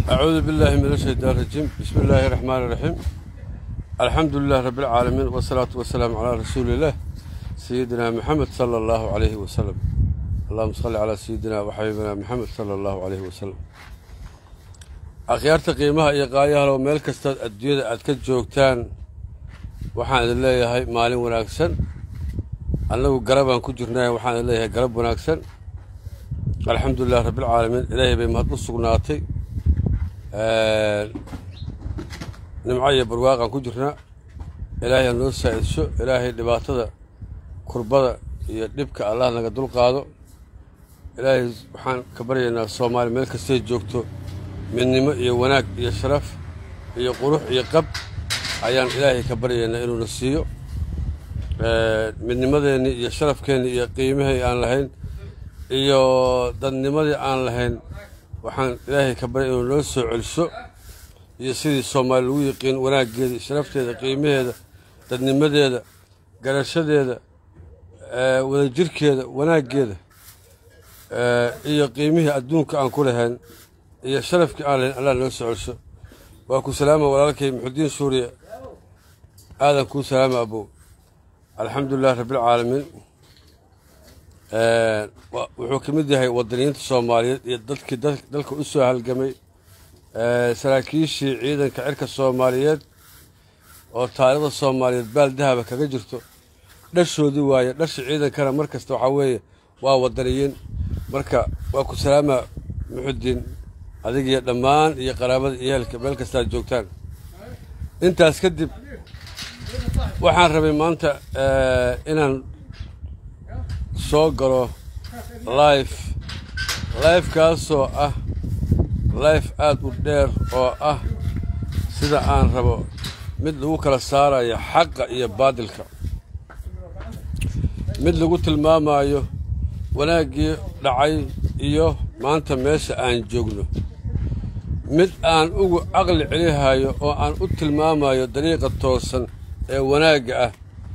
أعوذ بالله من الشيطان الرجيم بسم الله الرحمن الرحيم الحمد لله رب العالمين والصلاة والسلام على رسول الله سيدنا محمد صلى الله عليه وسلم اللهم صل على سيدنا وحبيبنا محمد صلى الله عليه وسلم akhyaarta qiimaha iyo qaayahalo meel kastaad adduunyada aad ka joogtaan waxaan idin leeyahay maalin wanaagsan annagu garabaan ku jirnay waxaan idin leeyahay garab wanaagsan alxamdulilah rabbilcaalamiin ilaahay bay mahad u sugnaatay nimco iyo barwaaqaan ku jirnaa ilaahay ha noo saa'idsho ilaahay dhibaatada kurbada iyo dhibka allah naga dulqaado ilaahay waxaan ka baryaynaa soomaaliya meel kastay joogto midnimo iyo wanaag iyo sharaf iyo qurux iyo qab ayaan ilaahay ka baryaynaa inuuna siiyo midnimadeenni iyo sharafkeenni iyo qiimihii aan lahayn iyo dadnimadii aan lahayn waxaan ilaahay ka baryay inuu noo soo celiso iyo sidii soomaali lagu yiqiin wanaaggeeda sharafteeda qiimaheeda dadnimadeeda garashadeeda wadajirkeeda wanaaggeeda iyo qiimihii adduunka aan ku lahayn iyo sharafkii aan lahayn allah noo soo celiso waa ku salaama walaalkay muxudiin suuriya aadan kuu salaama abow alxamdulilah rabbilcaalamiin wuxuu ka mid yahay wadaniyiinta soomaaliyeed iyo dadkii dalka u soo halgamay saraakiishii ciidanka cirka soomaaliyeed oo taariikhda soomaaliyeed baal dahaba kaga jirto dhashoodii waaye dhasha ciidankana mar kasta waxaa weeye waa wadaniyiin marka waa ku salaama muxudiin adigiyo dhammaan iyo qaraabada iyo ehelka meel kastaad joogtaan intaas kadib waxaan rabay maanta inaan soo galo life lifekaasoo ah life aad u dheer oo ah sida aan rabo mid lagu kala saarayo xaqa iyo baadilka mid lagu tilmaamayo wanaaggii dhacay iyo maanta meesha aan joogno mid aan ugu caqli celihayo oo aan u tilmaamayo dariiqa toosan ee wanaagga ah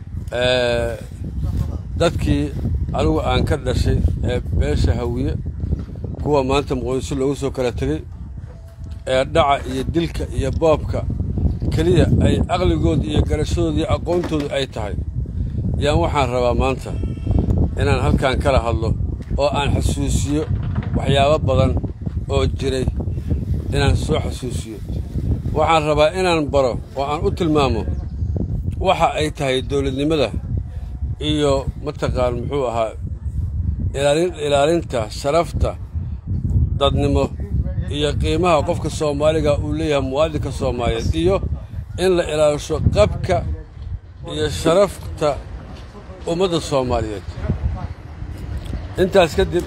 dadkii anigu aan ka dhashay ee beesha hawiye kuwa maanta muqoyso loogu soo kala tegey ee dhaca iyo dilka iyo boobka keliya ay caqligooda iyo garashadooda iyo aqoontoodu ay tahay yaan waxaan rabaa maanta inaan halkan kala hadlo oo aan xasuusiyo waxyaabo badan oo jiray inaan soo xasuusiyo waxaan rabaa inaan baro oo aan u tilmaamo waxa ay tahay dowladnimada iyo mataqaan muxuu ahaa ilaalinta sharafta dadnimo iyo qiimaha qofka soomaaliga uu leeyahay muwaadinka soomaaliyeed iyo in la ilaalisho qabka iyo sharafta ummadda soomaaliyeed intaas kadib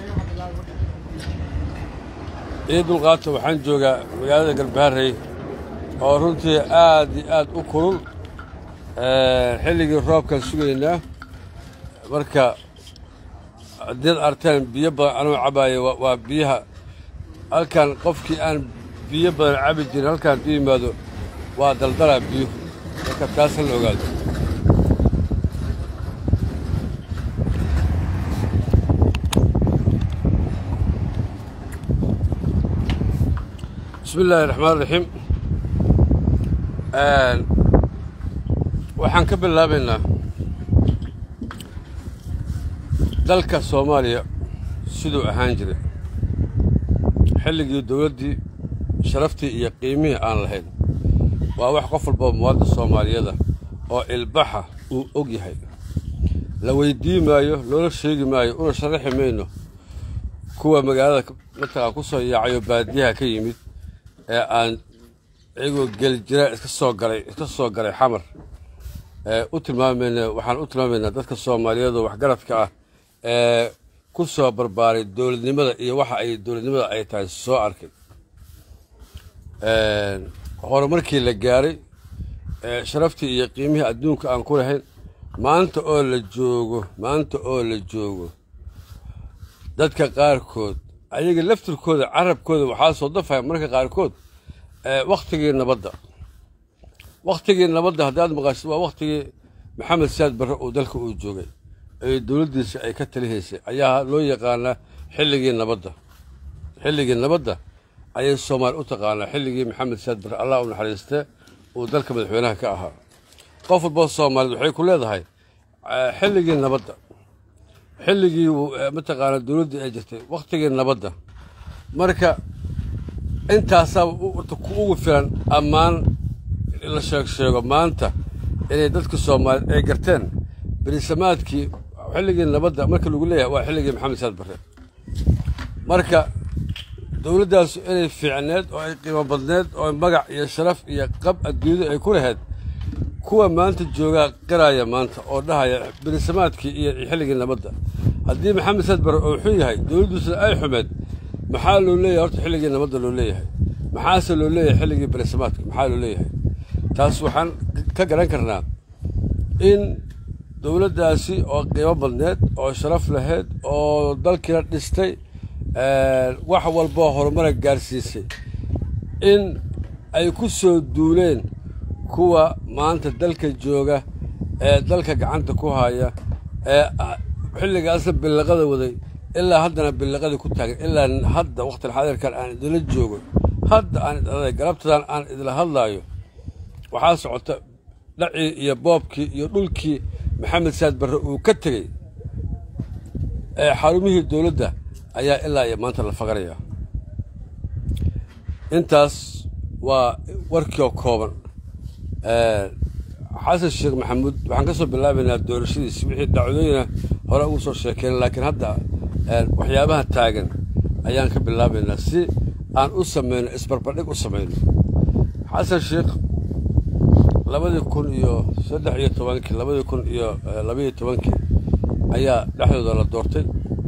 ii dulqaata waxaan joogaa magaalada galbaharey oo runtii aad iyo aad u kulul xilligii roobkaan sugaynaa marka haddiad arteen biyo badan anuu cabaaya waa biyaha halkan qofkii aan biyo badan cabi jirin halkaan u yimaado waa daldalaa biyo marka taas hala ogaado bismi illaahi raxmaan raxiim waxaan ka bilaabaynaa dalka soomaaliya siduu ahaan jiray xilligii dowladdii sharaftii iyo qiimihii aan lahayn waa wax qof walboo muwaadin soomaaliyada oo ilbaxa uu og yahay la weydii maayo loola sheegi maayo una sharaxi mayno kuwa magaalada mataqaan ku soo yaacayo baadiyaha ka yimid ee aan iyagoo geljiraan iska soo galay iska soo galay xamar u tilmaamayna waxaan u tilmaamaynaa dadka soomaaliyeed oo waxgaradka ah ee ku soo barbaaray dowladnimada iyo waxa ay dowladnimada ay tahay soo arkay horumarkii la gaaray sharaftii iyo qiimihii adduunka aan ku lahayn maanta oo la joogo maanta oo la joogo dadka qaarkood ayaga laftirkooda carabkooda waxaa soo dafaya marka qaarkood wakhtigii nabadda wakhtigii nabadda haddaad maqashid waa wakhtigii maxamed saad barre uu dalka uu joogay ee dowladdiisa ay ka talihaysay ayaa loo yaqaanaa xilligii nabadda xilligii nabadda ayay soomaali u taqaanaa xilligii maxamed saad barre allah u naxariiste uu dalka madaxweynaha ka ahaa qof walba soomaaliyed waxay ku leedahay xilligii nabadda xilligii mataqaana dowladdii ay jirtay wakhtigii nabadda marka intaasaa ku ugu filan ammaan la sheeg sheego maanta inay dadka soomaaliyeed ay garteen berisamaadkii xilligii nabadda marka lagu leeyahay waa xilligii maxamed saad barre marka dowladdaasu inay fiicneed oo ay qiimo badneed oo magac iyo sharaf iyo qab adduunyadu ay ku lahayd kuwa maanta joogaa qiraaya maanta oo dhahaya berisamaadkii iyo xilligii nabadda haddii maxamed saad barre oo xun yahay dowladdiisuna ay xumeed maxaa loo leeyahay horta xilligii nabadda loo leeyahay maxaase loo leeyahay xilligii berisamaadka maxaa loo leeyahay taas waxaan ka garan karnaa in dowladdaasi oo qiimo badneed oo sharaf lahayd oo dalkiina dhistay wax walboo horumara gaarsiisay in ay ku soo duuleen kuwa maanta dalka jooga ee dalka gacanta ku haya ee xilligaasna billaqada waday ilaa haddana billaqadii ku taagan ilaa hadda wakhtil xadirkan aan idinla joogo hadda aan idhaday galabtadan aan idinla hadlaayo waxaa socota dhacii iyo boobkii iyo dhulkii maxamed saad barre uu ka tegey ee xarumihii dowladda ayaa ilaa iyo maanta la faqarayaa intaas waa warkiioo kooban xasan sheekh maxamuud waxaan ka soo bilaabaynaa doorashadiisi wixii dacwadooyina hore ugu soo sheekeen laakiin hadda waxyaabaha taagan ayaan ka bilaabaynaa si aan u samayno isbarbardhig u samayno xasan sheekh labadii kun iyo saddex iyo tobankii labadii kun iyo labaiyo tobankii ayaa dhexdooda la doortay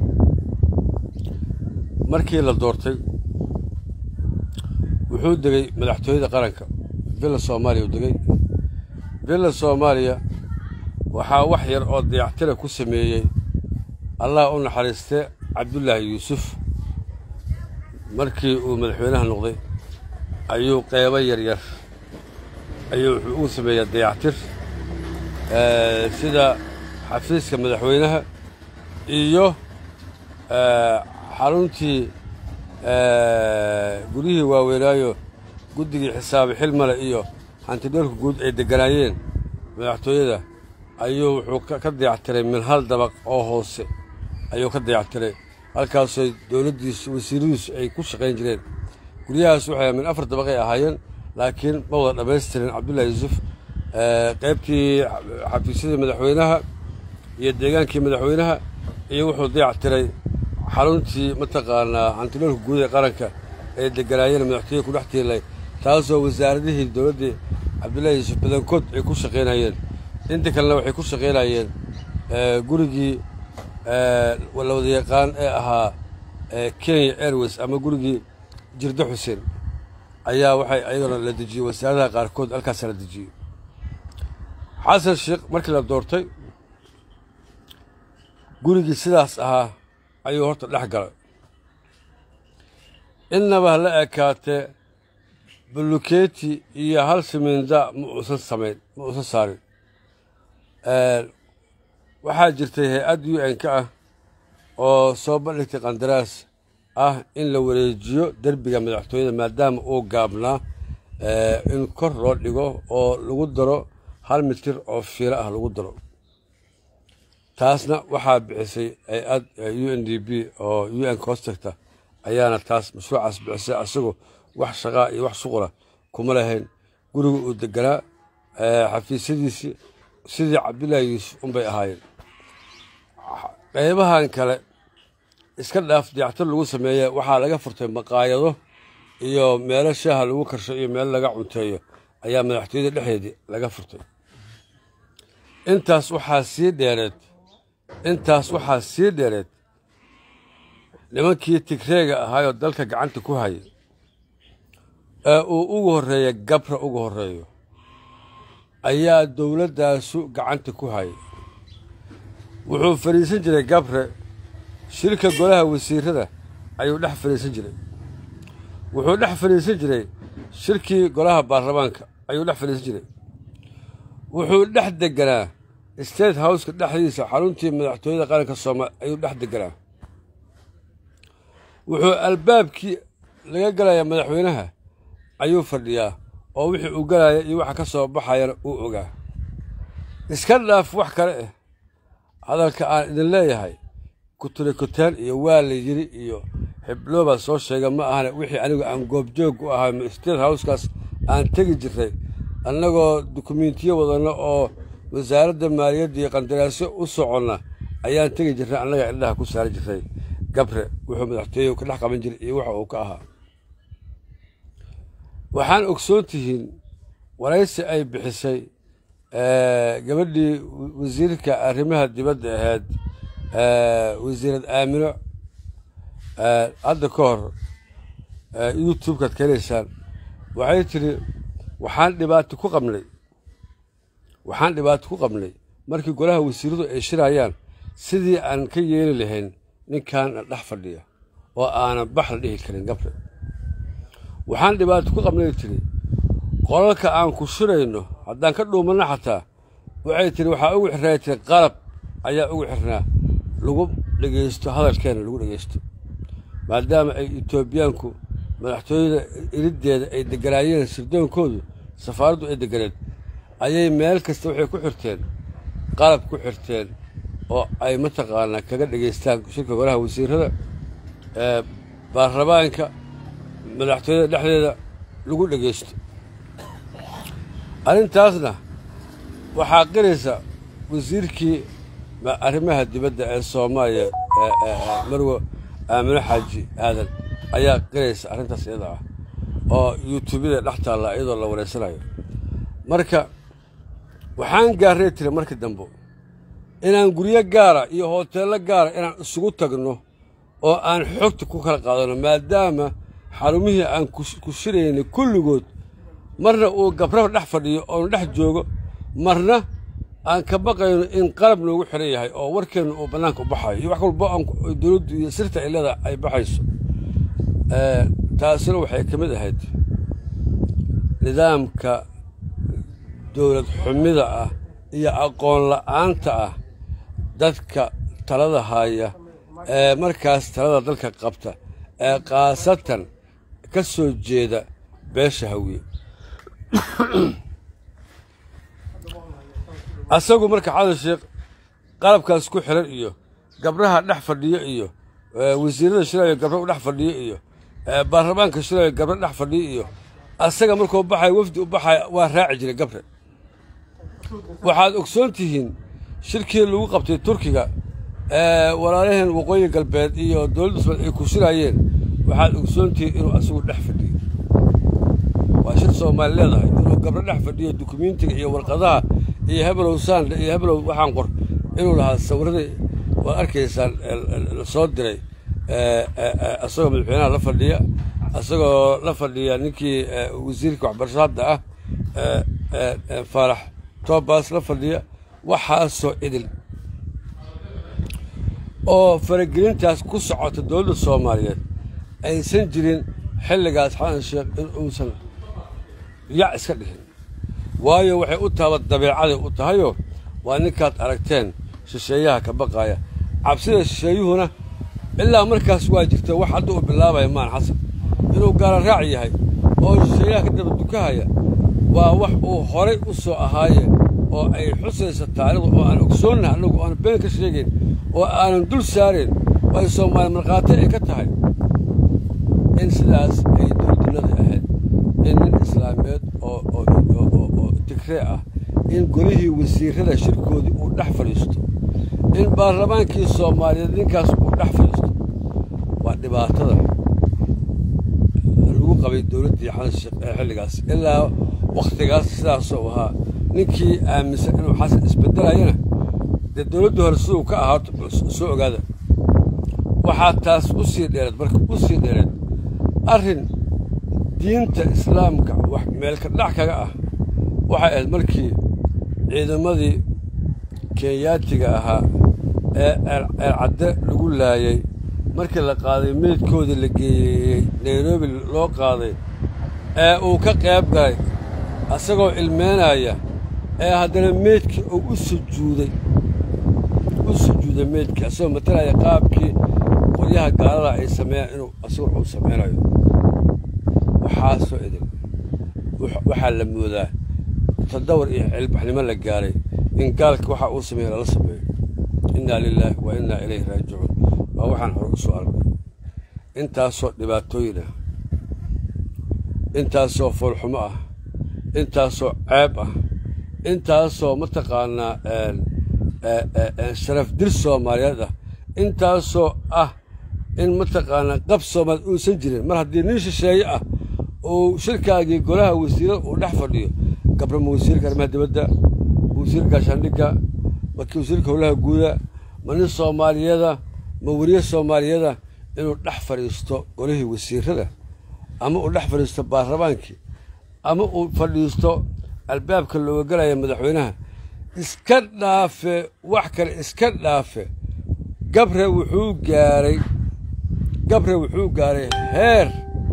markii la doortay wuxuu degey madaxtooyada qaranka villa soomaaliya uu degey villa soomaaliya waxaa wax yar oo dayactira ku sameeyey allah u naxariiste cabdullaahi yuusuf markii uu madaxweynaha noqday ayuu qeybo yaryar ayuu wuxuu ugu sameeyaa dayactir sida xafiiska madaxweynaha iyo xaruntii guryihii waaweynaayo guddigii xisaabi xilmale iyo hantidhoorka guud ay degganaayeen madaxtooyada ayuu wuxuu ka dayactiray min hal dabaq oo hoose ayuu ka dayactiray halkaasoo dowladdiisu wasiiradiisu ay ku shaqayn jireen guryahaas waxay min afar dabaqay ahaayeen laakiin ma wada dhammaystirin cabdullaahi yuusuf qaybtii xafiisyadii madaxweynaha iyo deegaankii madaxweynaha iyo wuxuu dayactiray xaruntii mataqaanaa hantidhoorka guud ee qaranka ay degganaayeen madaxtooyada ku dhex tiilay taasoo wasaaradihii dowladdii cabdullaahi yuusuf badankood ay ku shaqaynayeen inta kalena waxay ku shaqaynayeen gurigii la wada yaqaan ee ahaa kenya airways ama gurigii jirdo xuseen ayaa waxay ayagana la dejiyey wasaaradaha qaarkood halkaasa la dejiyey xasan sheekh markii la doortay gurigii sidaas ahaa ayuu horta dhex galay innaba ha la ekaatee buluketi iyo hal siminda ma uusan samayn ma uusan saarin waxaa jirtay hay-add u n ka ah oo soo bandhigtay qandaraas ah in la wareejiyo derbiga madaxtooyada maadaama uu gaabnaa in kor loo dhigo oo lagu daro hal mitir oo fiilo ah lagu daro taasna waxaa bixisay hay-ad u n d b oo u n costecta ayaana taas mashruucaas bixisay asagoo wax shaqaa iyo wax shuqula kuma lahayn guriga uu deganaa xafiisyadiisii sidii cabdullaahi yuusuf unbay ahaayeen qaybahan kale iska dhaaf dayactir lagu sameeye waxaa laga furtay maqaayado iyo meelo shaaha lagu karsho iyo meelo laga cunteeyo ayaa madaxtooyada dhexdeedii laga furtay intaas waxaa sii dheereed intaas waxaa sii dheereed nimankii tigreega ahaayoo dalka gacanta ku hayay ee uu ugu horreeya gabra ugu horreeyo ayaa dowladdaasu gacanta ku hayay wuxuu fadhiisan jiray gabre shirka golaha wasiirada ayuu dhex fadhiisan jiray wuxuu dhex fadhiisan jiray shirkii golaha baarlamaanka ayuu dhex fadhiisan jiray wuxuu dhex deganaa state houseka dhexdiisa xaruntii madaxtooyada qaranka soomaaliya ayuu dhex deganaa wuxuu albaabkii laga gelaya madaxweynaha ayuu fadhiyaa oo wixii uu gelaya iyo waxa ka soo baxayana uu ogaa iska dhaaf wax kale ah hadalka aan idin leeyahay kuturikuteen iyo waa la yiri iyo xibloobaa soo sheega ma ahane wixii anigu aan goobjoog u ahay state housekaas aan tegi jirray annagoo dukumentiyo wadanno oo wasaaradda maaliyadda iyo qandaraasyo u soconna ayaan tegi jirray annaga indhaha ku saari jirray gabre wuxuu madaxtooye ka dhex qaban jiray iyo waxa uu ka ahaa waxaan ogsoon tihiin waraysi ay bixisay gabadhii wasiirka arrimaha dibadda ahayd wasiirad aamino hadda ka hor youtube-kaad ka helaysaan waxay tidhi waxaan dhibaato ku qabnay waxaan dhibaato ku qabnay markii golaha wasiiradu ay shirayaan sidii aan ka yeeli lahayn ninkan dhex fadhiya oo aanan bax la dhihi karin gabre waxaan dhibaato ku qabnay tidhi qolalka aan ku shirayno haddaan ka dhuumanno xataa waxay tidhi waxaa ugu xirnay tiri qalab ayaa ugu xirnaa lagu dhegaysto hadalkeena lagu dhegaysto maadaama ay etoobiyaanku madaxtooyada iriddeeda ay deganaayeen sirdoonkoodu safaaraddu ay deganeed ayay meel kasta waxay ku xirteen qalab ku xirteen oo ay mataqaanaa kaga dhegaystaan shirka golaha wasiirada ee baarlamaanka madaxtooyada dhexdeeda lagu dhegaysto arrintaasna waxaa qiraysa wasiirkii arrimaha dibadda ee soomaaliya marwo aamino xaaji aadan ayaa qiraysa arrintaas iyada ah oo yuutubyada dhex taalla iyadoo la wareysanayo marka waxaan gaarray tiri markii dambe inaan guryo gaara iyo hooteello gaara inaan isugu tagno oo aan xogta ku kala qaadano maadaama xarumihii aan ku shiraynay kulligood marna uu gabraba dhex fadhiyo oonu dhex joogo marna aan ka baqayno in qalab noogu xiran yahay oo warkeennu uu bannaanka u baxayo iyo wax walbo aan dowladdu iyo sirta ay leedaha ay baxayso taasina waxay ka mid ahayd nidaamka dowlad xumida ah iyo aqoon la'aanta ah dadka talada haya ee markaas talada dalka qabta ee khaasatan ka soo jeeda beesha hawiye asagu marka xadan sheekh qalabkaas ku xiran iyo gabdhaha dhex fadhiyo iyo wasiirada shirayo gabdha u dhex fadhiyo iyo baarlamaanka shirayo gabdha dhex fadhiyo iyo asaga markuu baxayo wafdi u baxaya waa raaci jiray gabre waxaad ogsoon tihiin shirkii lagu qabtay turkiga ee walaalaheen waqooyi galbeed iyo dowladda usman ay ku shiraayeen waxaad ogsoon tihiin inuu asagu dhex fadhiyo waa shir soomaali leedahay inuu gabdho dhex fadhiyo dukumentiga iyo warqadaha iyo hebelow sanda iyo hebelow waxaan qor inuu lahaa sawiradii waad arkaysaan la soo diray asagoo madaxweynaha la fadhiya asagoo la fadhiya ninkii wasiirka waxbarasho hadda ah faarax tobas la fadhiya waxaasoo idil oo faragelintaas ku socota dowladda soomaaliyeed aysan jirin xilligaas xasan sheekh in uusan yac iska dhihin waayo waxay u taaba dabeecaday u tahayoo waa ninkaad aragteen shisheeyaha ka baqaaya cabsida shisheeyuhuna ilaa markaas waa jirta wax hadda uu bilaabaya maan xasan inuu gaala raac yahay oo shisheeyaha ka daba dukahaya waa wax uu horay u soo ahaaye oo ay xusaysa taarikhda oo aan ogsoonnaha annagu aan been ka sheegayn oo aanan dul saarayn oo ay soomaali markhaati ay ka tahay in sidaas ay dowladnimada ahayd in nin islaameed oo oo tigree ah in golihii wasiirada shirkoodii uu dhex fadhiisto in baarlamaankii soomaaliyeed ninkaas uu dhex fadhiisto waa dhibaatada lagu qabay dowladdii xasan sheekh ee xilligaas ilaa wakhtigaas sidaasoo ahaa ninkii aaminsan inuu xasan isbedelayana dee dowladdu hore siduu ka ahaato soo ogaada waxaa taas u sii dheereed marka u sii dheereed arrin diinta islaamka wax meelka dhac kaga ah waxay ahayd markii ciidamadii kenyaatiga ahaa ee ceelcadde lagu laayey markii la qaaday meydkoodii la geeyey nairobi loo qaaday ee uu ka qayb galay asagoo ilmeynaya ee haddana meydkii uu u sujuuday u sujuuday meydkii asagoo matalaya qaabkii qoryaha gaalada ay sameeyaan inuu asagu u samaynayo waxaasoo idin waxaa la moodaa tadawar iyo cilbaxnimo la gaaray in gaalka waxa uu sameeya lala sameeyo innaa lilaahi wa innaa ilayhi raajicuun waa waxaan hore u soo argnay intaasoo dhibaatooyin ah intaasoo foolxumo ah intaasoo ceeb ah intaasoo mataqaanaa sharaf dir soomaaliyeed ah intaasoo ah in mataqaanaa qab soomaaliyeed uusan jirin mar haddii nin shisheeye ah uu shirkaagii golaha wasiirada uu dhex fadhiyo gabrama wasiirka arrimaha dibadda wasiirka gaashaandhigga markii wasiirka howlaha guuda ma nin soomaaliyada ma weriye soomaaliyada inuu dhex fadhiisto golihii wasiirada ama uu dhex fadhiisto baarlamaankii ama uu fadhiisto albaabka looga galaya madaxweynaha iska dhaafe wax kale iska dhaafe gabre wuxuu gaaray gabre wuxuu gaaray heer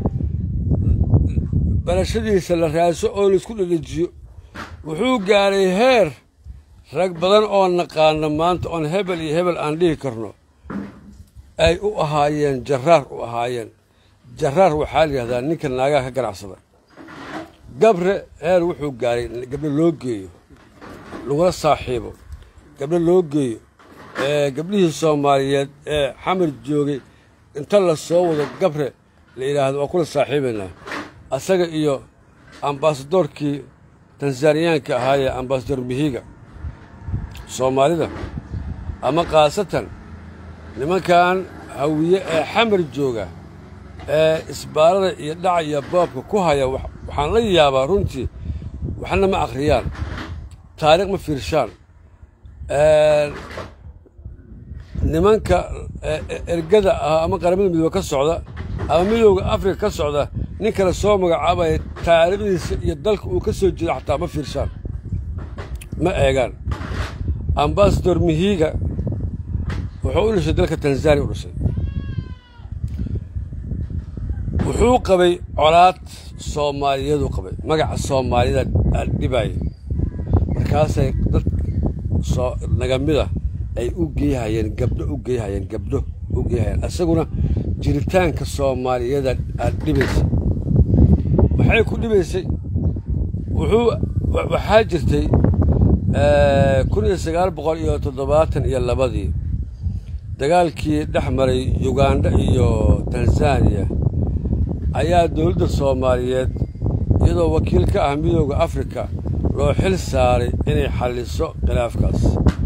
barashadiisa la raaso oo laisku dhedhejiyo wuxuu gaaray heer rag badan oo naqaano maanta oon hebel iyo hebel aan dhihi karno ay u ahaayeen jaraar u ahaayeen jaraar waxaa la yidhahdaa ninka naagaha ka ganacsada gabre heer wuxuu gaaray gabdho loo geeyo lagula saaxiibo gabdho loo geeyo gabdhihii soomaaliyeed ee xamar joogay inta la soo wado gabre la yidhaahdo waa kula saaxiibaynaa asaga iyo ambasadoorkii tanzaniyaanka ahaayee ambasador mihiga soomaalida ama khaasatan nimankan hawiye ee xamar jooga ee isbaarada iyo dhaca iyo boobka ku haya waxaan la yaabaa runtii waxna ma akhriyaan taariikh ma fiirshaan nimanka ergada ah ama qaramada midoobe ka socda ama midooda afrika ka socda nin kale soo magacaabaya taariikhdiisa iyo dalka uu ka soo jeeda xataa ma fiirshaan ma eegaan ambasador mihiga wuxuu u dhashay dalka tanzaniya u dhashay wuxuu qabay colaad soomaaliyadu qabay magaca soomaalida dhibaaya markaasay dad soo nagamida ay u geeyhayeen gabdho u geeyhayeen gabdho u geeyhayeen isaguna jiritaanka soomaaliyada aad dhibaysay maxay ku dhibaysay wuxuu waxaa jirtay kun iyo sagaal boqol iyo toddobaatan iyo labadii dagaalkii dhex maray yugandha iyo tanzaniya ayaa dowladda soomaaliyeed iyadoo wakiil ka ah midooda afrika loo xil saaray inay xalliso khilaafkaas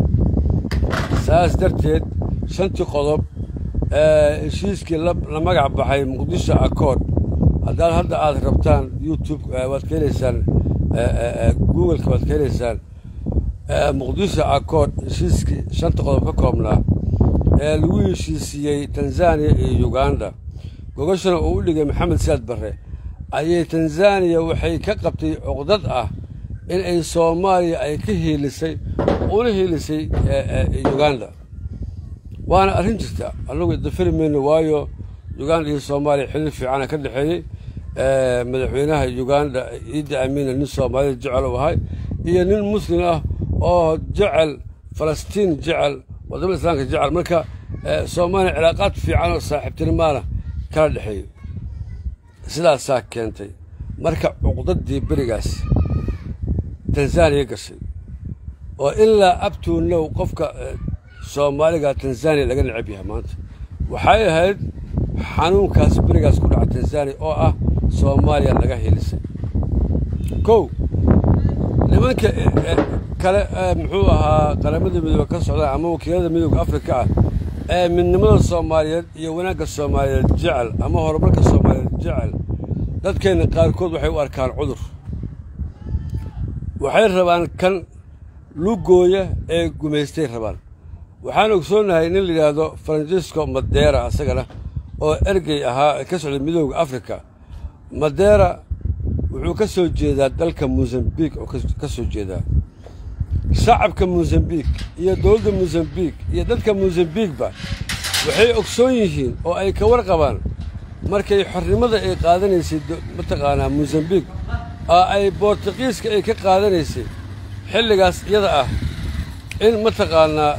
saas darteed shantii qodob ee heshiiskii la magac baxay muqdisho accord haddaad hadda aad rabtaan youtube waad ka helaysaan googleka waad ka helaysaan muqdisho accord heshiiskii shanta qodob ka koobnaa ee lagu heshiisiiyey tanzaniya iyo yuganda gogashana uu u dhigay maxamed siyaad barre ayay tanzaniya waxay ka qabtay cuqdad ah in ay soomaaliya ay ka hiilisay una hiilisay yuganda waana arrin jirta annagu dafari mayno waayo yuganda iyo soomaaliya xiriir fiicana ka dhexeeyey madaxweynaha yuganda iiddi amiina nin soomaalida jecel u ahay iyo nin muslim ah oo jecel falastiin jecel wadamada islaamka jecel marka soomaaliya cilaaqaad fiican oo saaxiibtinimaana kala dhexeeyo sidaasaa keentay marka cuqdaddii berigaas tanzaniya gashay oo ilaa abtuunlow qofka soomaaliga tanzaniya laga necab yahay maanta waxay ahayd xanuunkaas berigaas ku dhaca tanzaniya oo ah soomaaliya laga hilisay kow nimanka kale muxuu ahaa qaramada midoobe ka socdaan ama wakiilada midooda afrika ah ee midnimada soomaaliyeed iyo wanaagga soomaaliyeed jecel ama horumarka soomaaliyeed jecel dadkeenna qaarkood waxay u arkaan cudur waxay rabaan kan lugooya ee gumaystay rabaan waxaan ogsoonahay nin la yidhaahdo francisco madera asagana oo ergey ahaa ka socday midooda afrika madera wuxuu ka soo jeedaa dalka mosambik oo ka soo jeedaa shacabka mosambik iyo dowladda mosambik iyo dadka mosambikba waxay ogsoon yihiin oo ay ka warqabaan markay xornimada ay qaadanaysay mataqaanaa mosambik oo ay bortuqiiska ay ka qaadanaysay xilligaas iyada ah in mataqaanaa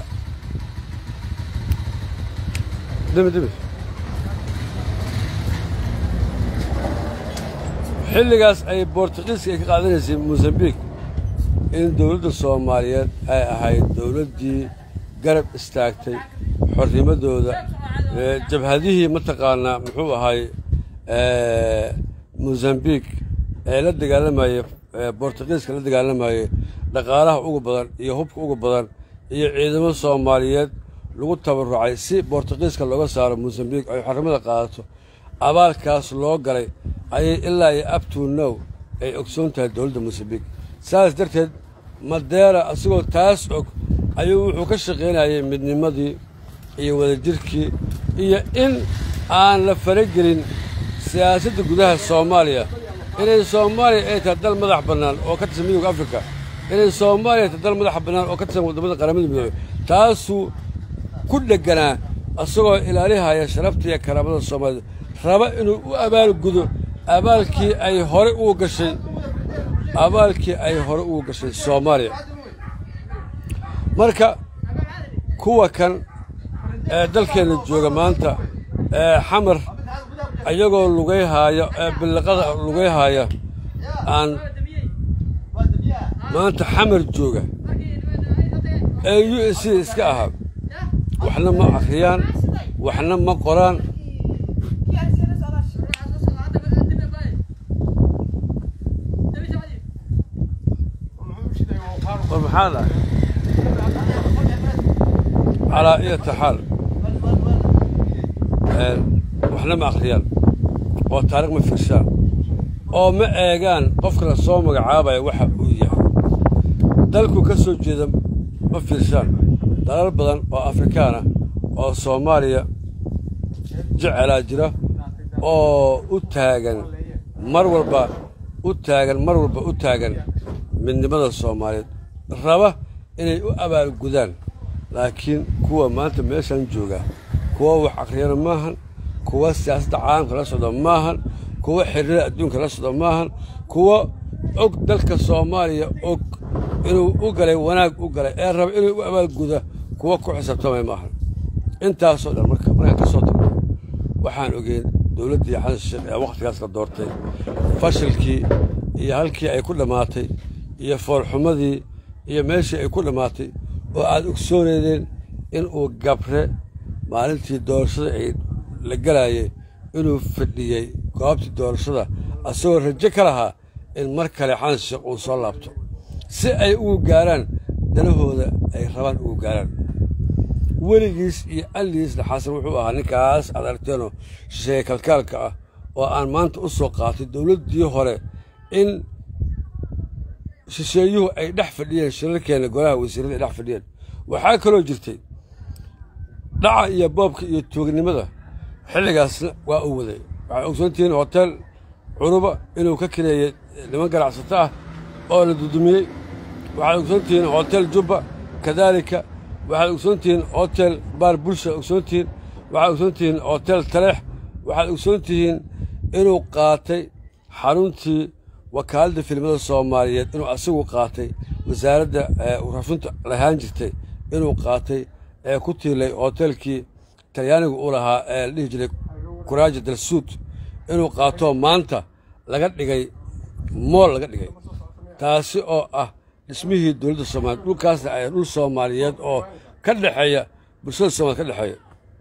dimi dimi xilligaas ay bortugiiska ay ka qaadanaysay mosambiik in dowladda soomaaliyeed ay ahayd dowladdii garab istaagtay xornimadooda jabhadihii mataqaanaa muxuu ahay mosambiik ee la dagaalamayey bortugiiska la dagaalamayey dhaqaalaha ugu badan iyo hubka ugu badan iyo ciidamo soomaaliyeed lagu tabarucay si bortugiiska looga saaro mosambiik ay xornimada qaadato abaalkaas loo galay ayay ilaa iyo abto now ay ogsoon tahay dowladda mosambiik saas darteed madeera isagoo taas og ayuu wuxuu ka shaqaynayay midnimadii iyo wadajirkii iyo in aan la faragelin siyaasadda gudaha soomaaliya inay soomaaliya ay tahay dal madax bannaan oo ka tirsan midowga afrika inay soomaaliya tahay dal madax bannaan oo ka tirsan waddamada qaramada midoobey taasuu ku dhegganaa isagoo ilaalihaya sharafta iyo karaamada soomaaliyed raba inuu u abaalgudo abaalkii ay hore ugu gashay abaalkii ay hore ugu gashay soomaaliya marka kuwa kan ee dalkeenna jooga maanta ee xamar ayagoo lugayhaaya ee billiqada lugayhaaya aan maanta xamar jooga ee u s c iska ahaa waxna ma akhriyaan waxna ma qoraan war maxaa dhahay calaa iyata xaal waxna ma akhriyaan oo taarikh ma firshaan oo ma eegaan qofka la soo magacaabaya waxa uu yahay dalku ka soo jeeda ma fiirshaan dalal badan oo afrikaana oo soomaaliya jecelaa jira oo u taagan mar walba u taagan mar walba u taagan midnimada soomaaliyeed raba inay u abaalgudaan laakiin kuwa maanta meeshan jooga kuwa wax akhriyana maahan kuwa siyaasadda caalamka la socda maahan kuwa xiriirada adduunka la socda maahan kuwa og dalka soomaaliya og inuu u galay wanaag u galay ee raba inuu u abaalguda kuwa ku xisaabtamay maahan intaasoo dhan marka markaan ka soo tagno waxaan ogeyn dowladdii xasan sheekh ee wakhtigaas la doortay fashilkii iyo halkii ay ku dhammaatay iyo foolxumadii iyo meeshii ay ku dhammaatay oo aad ogsooneydeen inuu gabre maalintii doorashada ay la galaayay inuu fadhiyey goobtii doorashada asagoo rajo ka lahaa in mar kale xasan sheekh uu soo laabto si ay ugu gaaraan danahooda ay rabaan ugu gaaraan weligiis iyo alligiisna xasan wuxuu ahaa ninkaas aad aragteenoo shisheeye kalkaalka ah oo aan maanta u soo qaatay dowladdii hore in shisheeyuhu ay dhex fadhiyeen shirarkeenna golaha wasiirada ay dhex fadhiyeen waxaa kaloo jirtay dhaca iyo boobka iyo tuugnimada xilligaasna waa uu waday waxaad ogsoontihiin hotel curuba inuu ka kireeyey niman ganacsato ah oo la dudumiyey waxaad ogsoontihiin hotel jubba kadaalika waxaad ogsoontihiin hotel baar bulsha ogsoontihiin waxaad ogsoontihiin hotel taleex waxaad ogsoontihiin inuu qaatay xaruntii wakaaladda filimada soomaaliyeed inuu asagu qaatay wasaaradda rafinta lahaan jirtay inuu qaatay ee ku tiilay hotelkii talyaanigu u lahaa ee la dhihi jiray kuraaja dalsuud inuu qaatoo maanta laga dhigay mool laga dhigay taasi oo ah dhismihii dowladda soomaliyeed dhulkaasna ay dhul soomaaliyeed oo ka dhexeeya bulshada soomaliya ka dhexeeya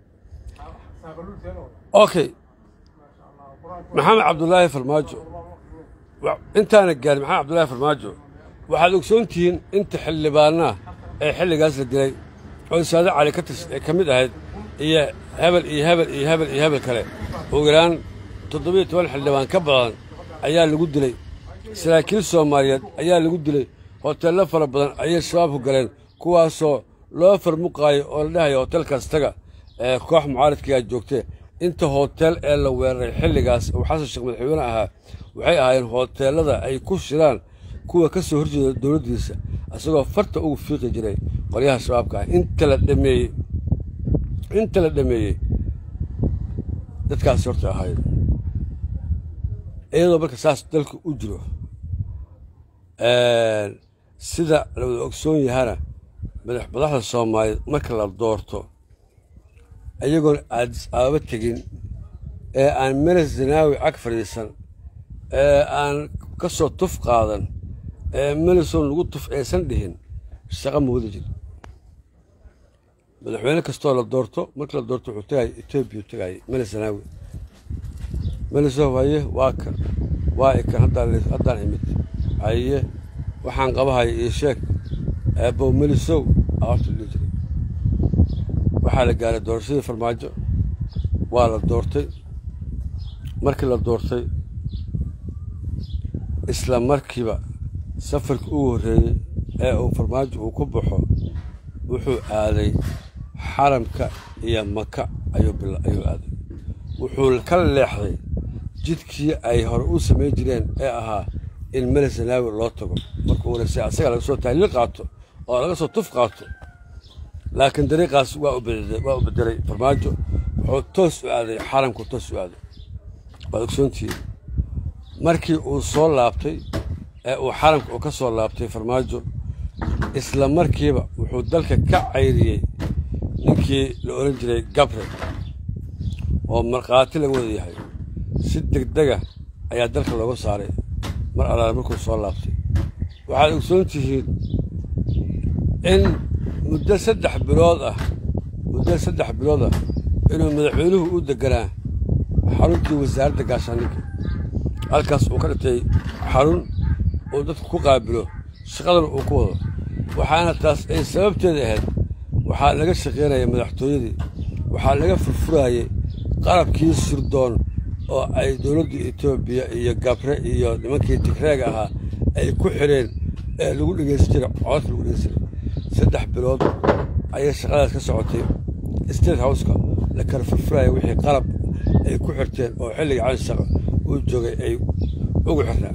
okay maxamed cabdulaahi farmaajo intaana gaarin maxamed cabdulaahi farmaajo waxaad ogsoon tihiin inta xildhibaanaha ee xilligaas la dilay oo saade cali ka tis ka mid ahayd iyo hebel iyo hebel iyo hebel iyo hebel kale ugu yaraan toddobiyo toban xildhibaan ka badan ayaa lagu dilay saraakiil soomaaliyeed ayaa lagu dilay hoteello fara badan ayay shabaabku galeen kuwaasoo loo farmuqaayo oo la dhahayo hotelkaas taga ee koox mucaaradkiiaa joogtee inta hotel ee la weeraray xilligaas uu xasan sheekh madaxweyne ahaa waxay ahaayeen hoteellada ay ku shiraan kuwa ka soo horjeeda dowladdiisa isagoo farta ugu fiiqi jiray qolyaha shabaabka ah inta la dhameeyey inta la dhameeyey dadkaasi horta ahayd iyadoo marka saas dalka u jiro sida la wada ogsoon yahana madaxda soomaaliyeed marka la doorto iyagoon aadis ababa tegin ee aan meles zanaawi cag fadhiisan ee aan ka soo tuf qaadan ee melison lagu tuf aysan dhihin shaqo ma wada jiro madaxweyne kastoo la doorto markii la doorto wuxuu tegaya etoobiya tegayay mele sanaawi melisow haye waa kan waa ikan haddaan haddaan imid haye waxaan qabahaya iyo sheeg eebow melisow aorta dhihi jiray waxaa la gaaray doorashadii farmaajo waa la doortay markii la doortay isla markiiba safarkii ugu horreeyey ee uu farmaajo uu ku baxo wuxuu aaday xaramka iyo maka ayuu ayuu aaday wuxuu ka leexday jidkii ay hore u samayn jireen ee ahaa in mele sanaawi loo tago markuu warese asaga laga soo tahlil qaato oo laga soo tuf qaato laakiin dariiqaas waa waa u bedelay farmaajo wuxuu toos u aaday xaramku toos u aaday waad ogsoontihiin markii uu soo laabtay ee uu xaramka uu ka soo laabtay farmaajo isla markiiba wuxuu dalka ka cayriyey ninkii la odhan jiray gabre oo markhaati laga wada yahay si degdega ayaa dalka looga saaray mar allaale markuu soo laabtay waxaad ogsoon tihiin in muddo saddex bilood ah muddo saddex bilood ah inuu madaxweynuhu u deganaa xaruntii wasaaradda gaashaandhigga halkaas uu ka dhintay xarun uu dadku ku qaabilo shaqadana uu ku wado waxaana taas ay sababteeda ahayd waxaa laga shaqaynaya madaxtooyadii waxaa laga furfuraayey qalabkii surdoon oo ay dowladda etoobiya iyo gabre iyo nimankii tigreega ahaa ay ku xidheen ee lagu dhegaysan jiray codadka lagu dhegaysan jiray saddex bilood ayay shaqadaas ka socotay state houseka la kala furfuraya wixii qalab ay ku xirteen oo xilliga canshaqa uu joogay ay ugu xirnaa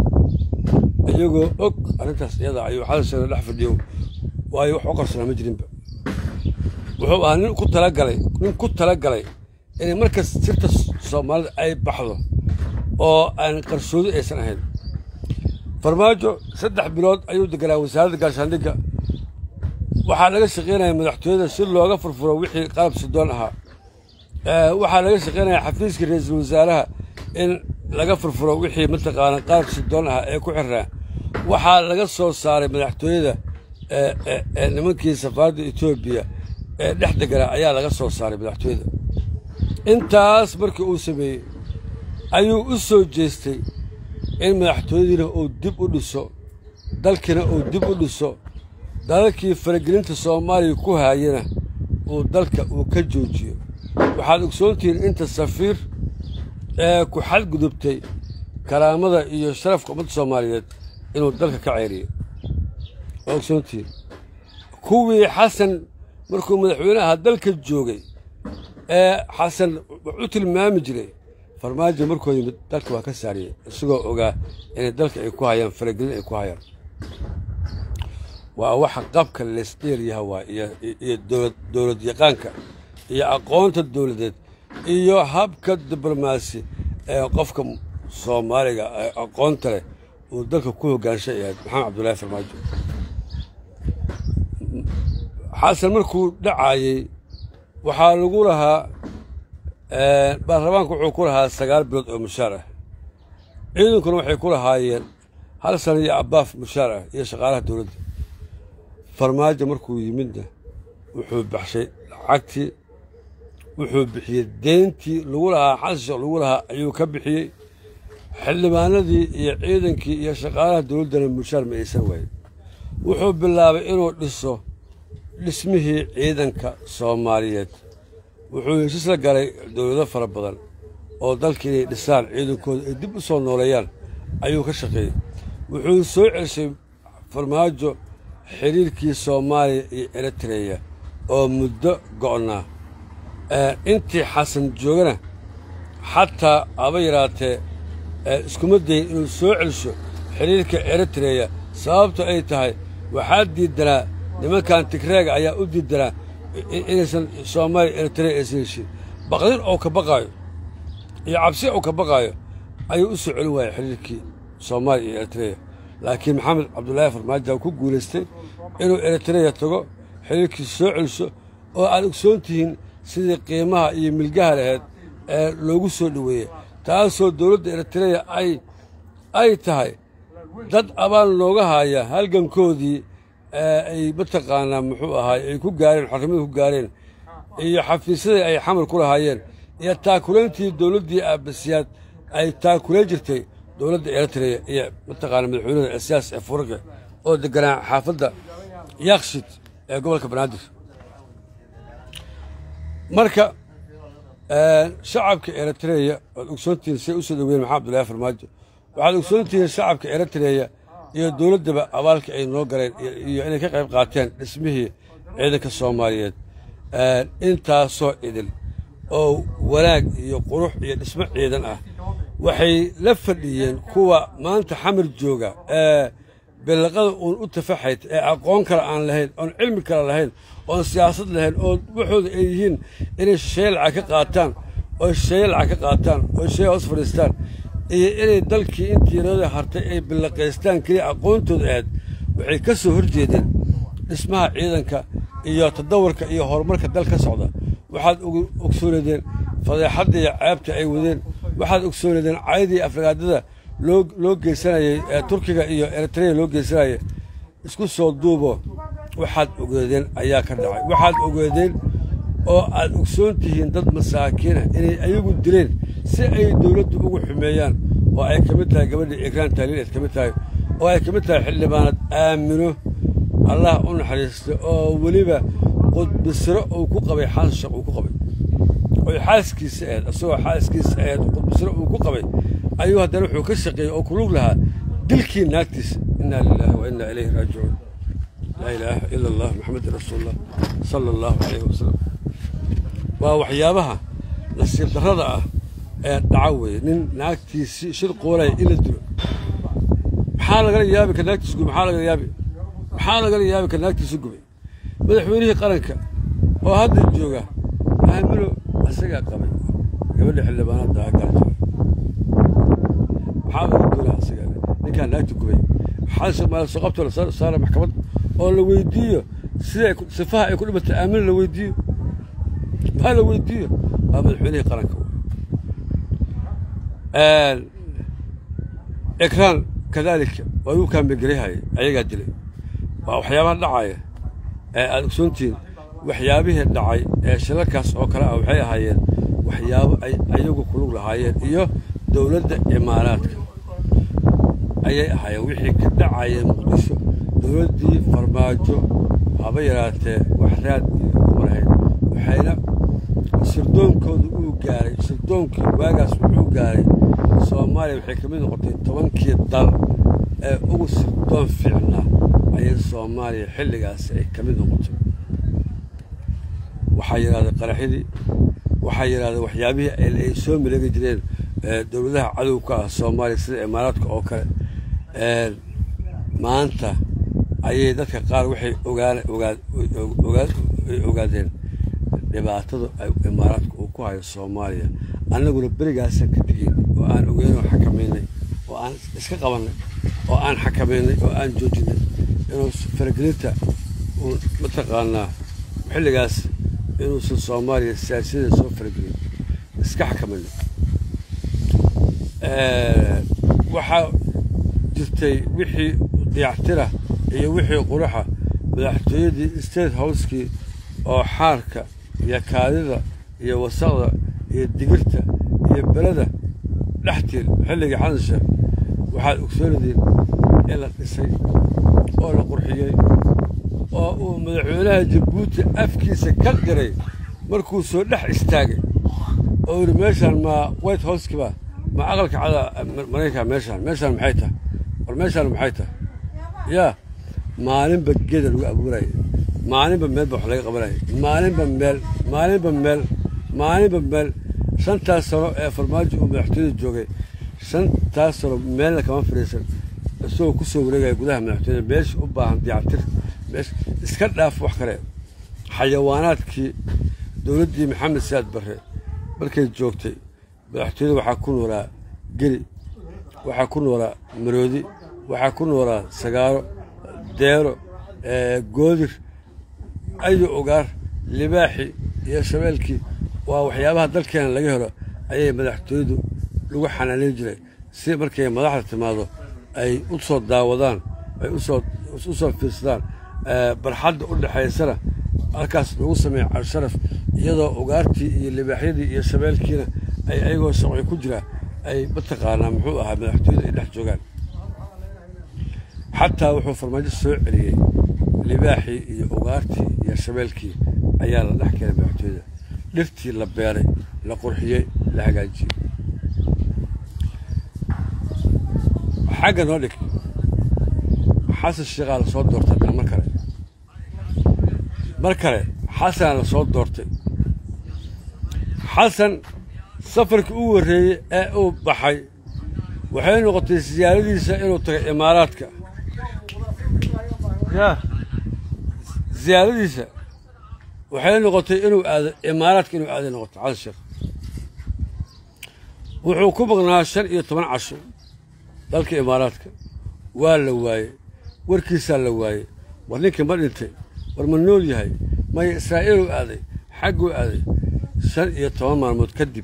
iyagoo og arrintaas iyada ayuu xadasheeda dhex fadhiyo waayo wax u qarsanaa ma jirinba wuxuu ahaa nin ku talagalay nin ku talagalay inay markas sirta soomaalida ay baxdo oo aan qarsoodi aysan ahayn farmaajo saddex bilood ayuu deganaa wasaaradda gaashaandhigga waxaa laga shaqaynaya madaxtooyada si looga furfuro wixii qalab sidoon ahaa waxaa laga shaqaynaya xafiiska ra-iisul wasaaraha in laga furfuro wixii mataqaana qalab sidoon ahaa ee ku xirnaa waxaa laga soo saaray madaxtooyada nimankii safaaradda etoobiya ee dhex deganaa ayaa laga soo saaray madaxtooyada intaas markii uu sameeyey ayuu u soo jeestay in madaxtooyadiina uu dib u dhiso dalkiina uu dib u dhiso dalalkii faragelinta soomaaliya ku haayana uu dalka uu ka joojiyo waxaad ogsoontihiin inta safiir ee ku xadgudubtay karaamada iyo sharafka ummadda soomaaliyeed inuu dalka ka ceyriyey waa ogsoontihiin kuwii xasan markuu madaxweyne ahaa dalka joogay ee xasan wax u tilmaami jiray farmaajo markuu yimid dalka waa ka saariyey isagoo ogaa inay dalka ay ku hayaan faragelin ay ku hayaan waa waxa qabka leesdheeryaha waa iyo dowlad yaqaanka iyo aqoonta dowladeed iyo habka diblomaasi ee qofka soomaaliga ee aqoonta leh uu dalka ku hoggaanshay ahayd maxamed cabdullaahi farmaajo xasan markuu dhacaayey waxaa lagu lahaa baarlamaanku wuxuu ku lahaa sagaal bilood oo mushaar ah ciidankuna waxay ku lahaayeen hal sana iyo abaaf mushaar ah iyo shaqaalaha dowladda farmaajo markuu yimidna wuxuu baxshay lacagtii wuxuu bixiyey deyntii lagu lahaa xasisha lagu lahaa ayuu ka bixiyey xildhibaanadii iyo ciidankii iyo shaqaalaha dowladdana mushaar ma aysan waayin wuxuu bilaabay inuu dhiso dhismihii ciidanka soomaaliyeed wuxuu heshiis la galay dowlado fara badan oo dalka inay dhisaan ciidankooda ay dib u soo nooleeyaan ayuu ka shaqeeyey wuxuu soo celshay farmaajo xiriirkii soomaaliya iyo eritreya oo muddo go'naa intii xasan joogana xataa haba yaraatee iskuma dayin inuu soo celsho xiriirka eritreya sababto ay tahay waxaa diidanaa nimankan tigreega ayaa u diidanaa inaysan soomaaliya eritreya aysan heshin baqdin oo ka baqaayo iyo cabsi oo ka baqaayo ayuu u soo celin waayay xiriirkii soomaaliya iyo eritreya laakiin maxamed cabdulaahi farmaajo ku guulaystay inuu eritreya tago xiriirkiisa soo celiso oo aad ogsoon tihiin sidii qiimaha iyo milgaha laheyd ee loogu soo dhoweeyey taasoo dowladda eritreya ay ay tahay dad abaal nooga haya halgankoodii ay mataqaanaa muxuu ahaay ay ku gaareen xornimada ku gaareen iyo xafiisyadii ay xamar ku lahaayeen iyo taakulayntii dowladdii aabasiyaad ay taakulayn jirtay dowladda eritrea iyo mataqaana madaxweynada asiyaas ee furaqe oo deganaa xaafadda yakshid ee gobolka banaadir marka shacabka eritreya waad ogsoontihiin say u soo dhoweyen maxamed abdullaahi farmaajo waxaad ogsoontihiin shacabka eritreya iyo dowladdaba abaalka ay noo galeen iyo inay ka qayb qaateen dhismihii ciidanka soomaaliyeed intaasoo idil oo wanaag iyo qurux iyo dhismo ciidan ah waxay la fadhiyeen kuwa maanta xamar jooga ee billaqada uun u tafaxayd ee aqoon kale aan lahayn oon cilmi kale lahayn oon siyaasad lahayn oo waxooda ay yihiin inay shisheeye lacag ka qaataan oo shisheeye lacag ka qaataan oo shisheeye hoos fadhiistaan iyo inay dalkii intii nada hartay ay billaqaystaan keliya aqoontooda ahayd waxay ka soo horjeedeen dhismaha ciidanka iyo tadawarka iyo horumarka dal ka socda waxaad ogsooneedeen fadeexadda iyo ceebta ay wadeen waxaad ogsooneedeen caydii afragaadada loo loo geysanayay ee turkiga iyo eritrea loo geysanayay isku soo duubo waxaad ogeedeen ayaa ka dhacay waxaad ogeedeen oo aad ogsoon tihiin dad masaakiinah inay ayagu dileen si ay dowladdu ugu xumeeyaan oo ay ka mid tahay gabadhii ekraan taaliil ayd ka mid tahay oo ay ka mid tahay xildhibaanad aamino allah u naxariista oo weliba qudbisiro uu ku qabay xasan sheekh uu ku qabay oy xaaskiisa ahayd isagoo xaaskiisa ahayd qudbisiro uu ku qabay ayuu haddana wuxuu ka shaqeeyey oo ku lug lahaa dilkii naagtiisa innaa lilaahi wa innaa ilayhi raajicuun laa ilaaha ila allah maxamedin rasuulullah sala allahu calayhi wasalam waa waxyaabaha nasiib darrada ah ee dhaca weeye nin naagtiisi shir qoolaya in la dilo maxaa lagala yaabi ka naagtiisa gubay maxaa lagala yaabi maxaa lagala yaabi ka naagtiisa gubay madaxweynihii qaranka oo hadda jooga aamino isagaa qabay gabadha xildhibaanada agaajo maxaa laga doonaa isaga ninkaa naagta gubay maxaa soo qabtoo la saara maxkamad oo la weydiiyo sida sifaha ay ku dhimatay aamino la weydiiyo maxaa la weydiiyo waa madaxweynihii qaranka ekraan kadaalika waa igu kaambegelyahay ayagaa dilay waa waxyaabaha dhacaya ee aada ogsoontihiin waxyaabihii dhacay ee shilalkaas oo kale ah waxay ahaayeen waxyaabo ay ayagu kulug lahaayeen iyo dowladda imaaraadka ayay ahaayeen wixii ka dhacayeen muqdisho dowladdii farmaajo haba yaraatee waxraad iyo kuma lahayd waxayna sirdoonkooda uu gaaray sirdoonkii waagaas wuxuu gaaray soomaaliya waxay ka mid noqotay tobankii dal ee ugu sirdoon fiicnaa ayay soomaaliya xilligaasi ay ka mid noqotay waxaa yidhahday qaraxyadii waxaa yidhahday waxyaabihii ay soo maleegi jireen dowladaha cadowka ah soomaaliya sida imaaraadka oo kale maanta ayay dadka qaar waxay ogaadeen dhibaatada imaaraadka uu ku hayo soomaaliya annaguna berigaasaan ka tegeyn oo aan ogeyn oo xakamaynay oo aan iska qabannay oo aan xakamaynay oo aan joojinay inuu faragelinta uu mataqaanaa xilligaas inuusan soomaaliya siyaasiyadeeda soo faragelin iska xakamayno waxaa jirtay wixii dayactira iyo wixii quruxa madaxtooyadii state housekii oo xaarka iyo kaadida iyo wasaqda iyo digirta iyo belada dhextiil xilligii xasan sheekh waxaad ogsoonadiin in la dhisay oo la qurxiyey oo uu madaxweynaha jabuuti afkiisa ka diray markuu soo dhex istaagay oo yidhi meeshaan maa white housekiba ma aqalka cada maraykanka meeshaan meeshaan maxay tahay war meeshaan maxay tahay yaa maalinba geeda lagu abuuraya maalinba meel ba wax laga qabanaya maalinba meel maalinba meel maalinba meel shantaas sano ee farmaajo uu madaxtooyada joogay shantaas sano meelna kama fadhiisan isagoo ku soo wareegaya gudaha madaxtooyada meesha u baahan diyactir meesha iska dhaaf wax kale xayawaanaadkii dowladdii maxamed siyaad barre markay joogtay madaxtooyada waxaa ku noolaa geli waxaa ku noolaa maroodi waxaa ku noolaa sagaaro deero goodir ayo ogaar libaaxi iyo shabeelkii waa waxyaabaha dalkeena laga helo ayay madaxtooyadu lagu xanaanayn jiray si markay madaxda timaado ay u soo daawadaan ay usoo u soo fiirsadaan barxadda u dhexaysana halkaas lagu sameeya casharaf iyadoo ugaartii iyo libaaxyadii iyo shabeelkiina ay ayagoo socyo ku jira ay mataqaanaa muxuu ahaa madaxtooyada ay dhex joogaan xataa wuxuu farmaajo soo celiyey libaaxii iyo ugaartii iyo shabeelkii ayaa la dhex keenay madaxtooyada dhirtii la beeray la qurxiyey la hagaajiyey xagga noo dhig xasan sheekhaa la soo doortay haddana mar kale mar kale xasanaa la soo doortay xasan safarkii u warreeyey ee uu baxay waxay noqotay siyaaradiisa inuu tagay imaaraadka ya siyaaradiisa waxay noqotay inuu aado imaaraadka inuu aaday noqotay xasan sheekh wuxuu ku maqnaa shan iyo toban casho dalka imaaraadka waa la waayey warkiisaa la waayey war ninkii ma dhintay war ma nool yahay maya israa'iiluu aaday xagguu aaday shan iyo toban maalmood kadib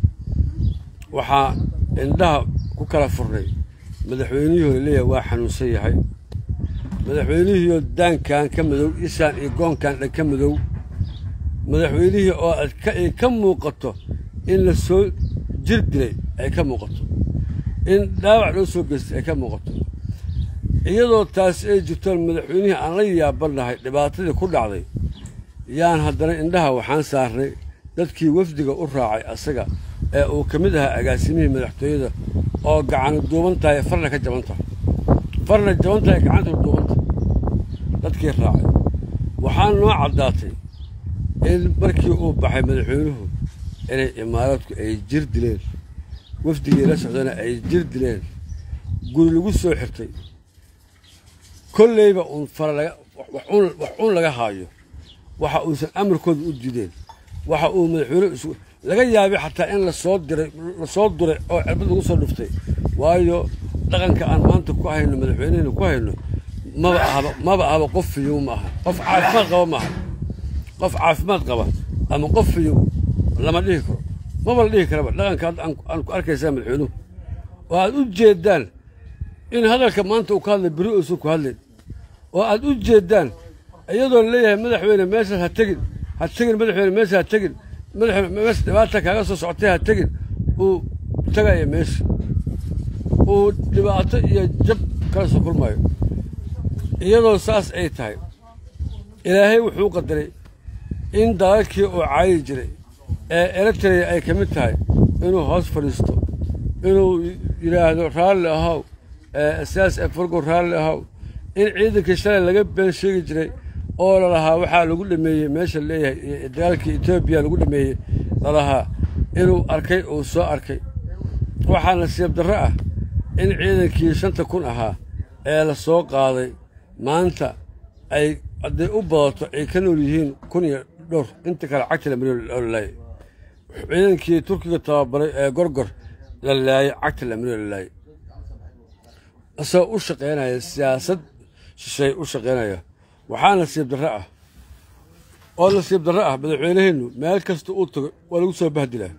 waxaa indhaha ku kala furnay madaxweynihii leeyahay waa xanuunsan yahay madaxweynihiioo daankan ka madow isaan iyo goonkan dhan ka madow madaxweynihii oo ay ka muuqato in la soo jir dilay ay ka muuqato in dhaawac loo soo geystay ay ka muuqato iyadoo taas ay jirtoon madaxweynihii aan la yaabannahay dhibaatadii ku dhacday yaan haddana indhaha waxaan saarnay dadkii wafdiga u raacay asaga ee uu ka mid ahaa agaasimihii madaxtooyada oo gacanu duuban tahay farna ka jaban tahay farna jaban tahay gacanta duuban tahay dadkii raacay waxaa noo caddaatay in markii uu baxay madaxweynuhu inay imaaraadku ay jir dileen wafdigii la socdana ay jir dileen guri lagu soo xirtay kolleyba uun fara laga wax uun laga haayo waxa uusan amarkooda u diideen waxa uu madaxweyne isu laga yaabay xataa in lasoo diray lasoo duray oo cirbad lagu soo dhuftay waayo dhaqanka aan maanta ku hayno madaxweynehena ku hayno maba ahaba maba ahaba qof fiyow ma aha qof caafimaad qaba ma aha qof caafimaad qaba ama qof fiyow lama dhihi karo maba la dhihi karaba dhaqanka hadda aan ku arkaysaa madaxweynuhu oo aad u jeeddaan in hadalka maanta uu ka hadlay beri uusan ku hadlayn oo aad u jeeddaan iyadoo leeyahay madaxweyne meeshaas ha tegin ha tegin madaxweyne meesha ha tegin madaxweyne meesha dhibaata kaaga soo socotay ha tegin uu tagaya meesha uu dhibaato iyo jab kala soo kulmayo iyadoo saas ay tahay ilaahay wuxuu qadaray in dalalkii uu caayi jiray ee eritrea ay ka mid tahay inuu hoos fadhiisto inuu yidhaahdo raalli ahow siyaas efargo raalli ahow in ciidankii shalay laga been sheegi jiray oo lalahaa waxaa lagu dhameeyey meesha leeyahay dagaalkii etoobiya lagu dhameeyey lalahaa inuu arkay uu soo arkay waxaa nasiib darro ah in ciidankii shanta kun ahaa ee la soo qaaday maanta ay hadday u badato ay ka nool yihiin kun iyo dhowr inta kale cagta la mariyo oo la laayay ciidankii turkiga tababaray ee gorgor la laayay cagta la mariyo la laayay isagoo u shaqaynaya siyaasad shishay u shaqaynaya waxaa nasiib darro ah oo nasiib darro ah madaxweyneheennu meel kasta uu tago waa lagu soo bahdilaa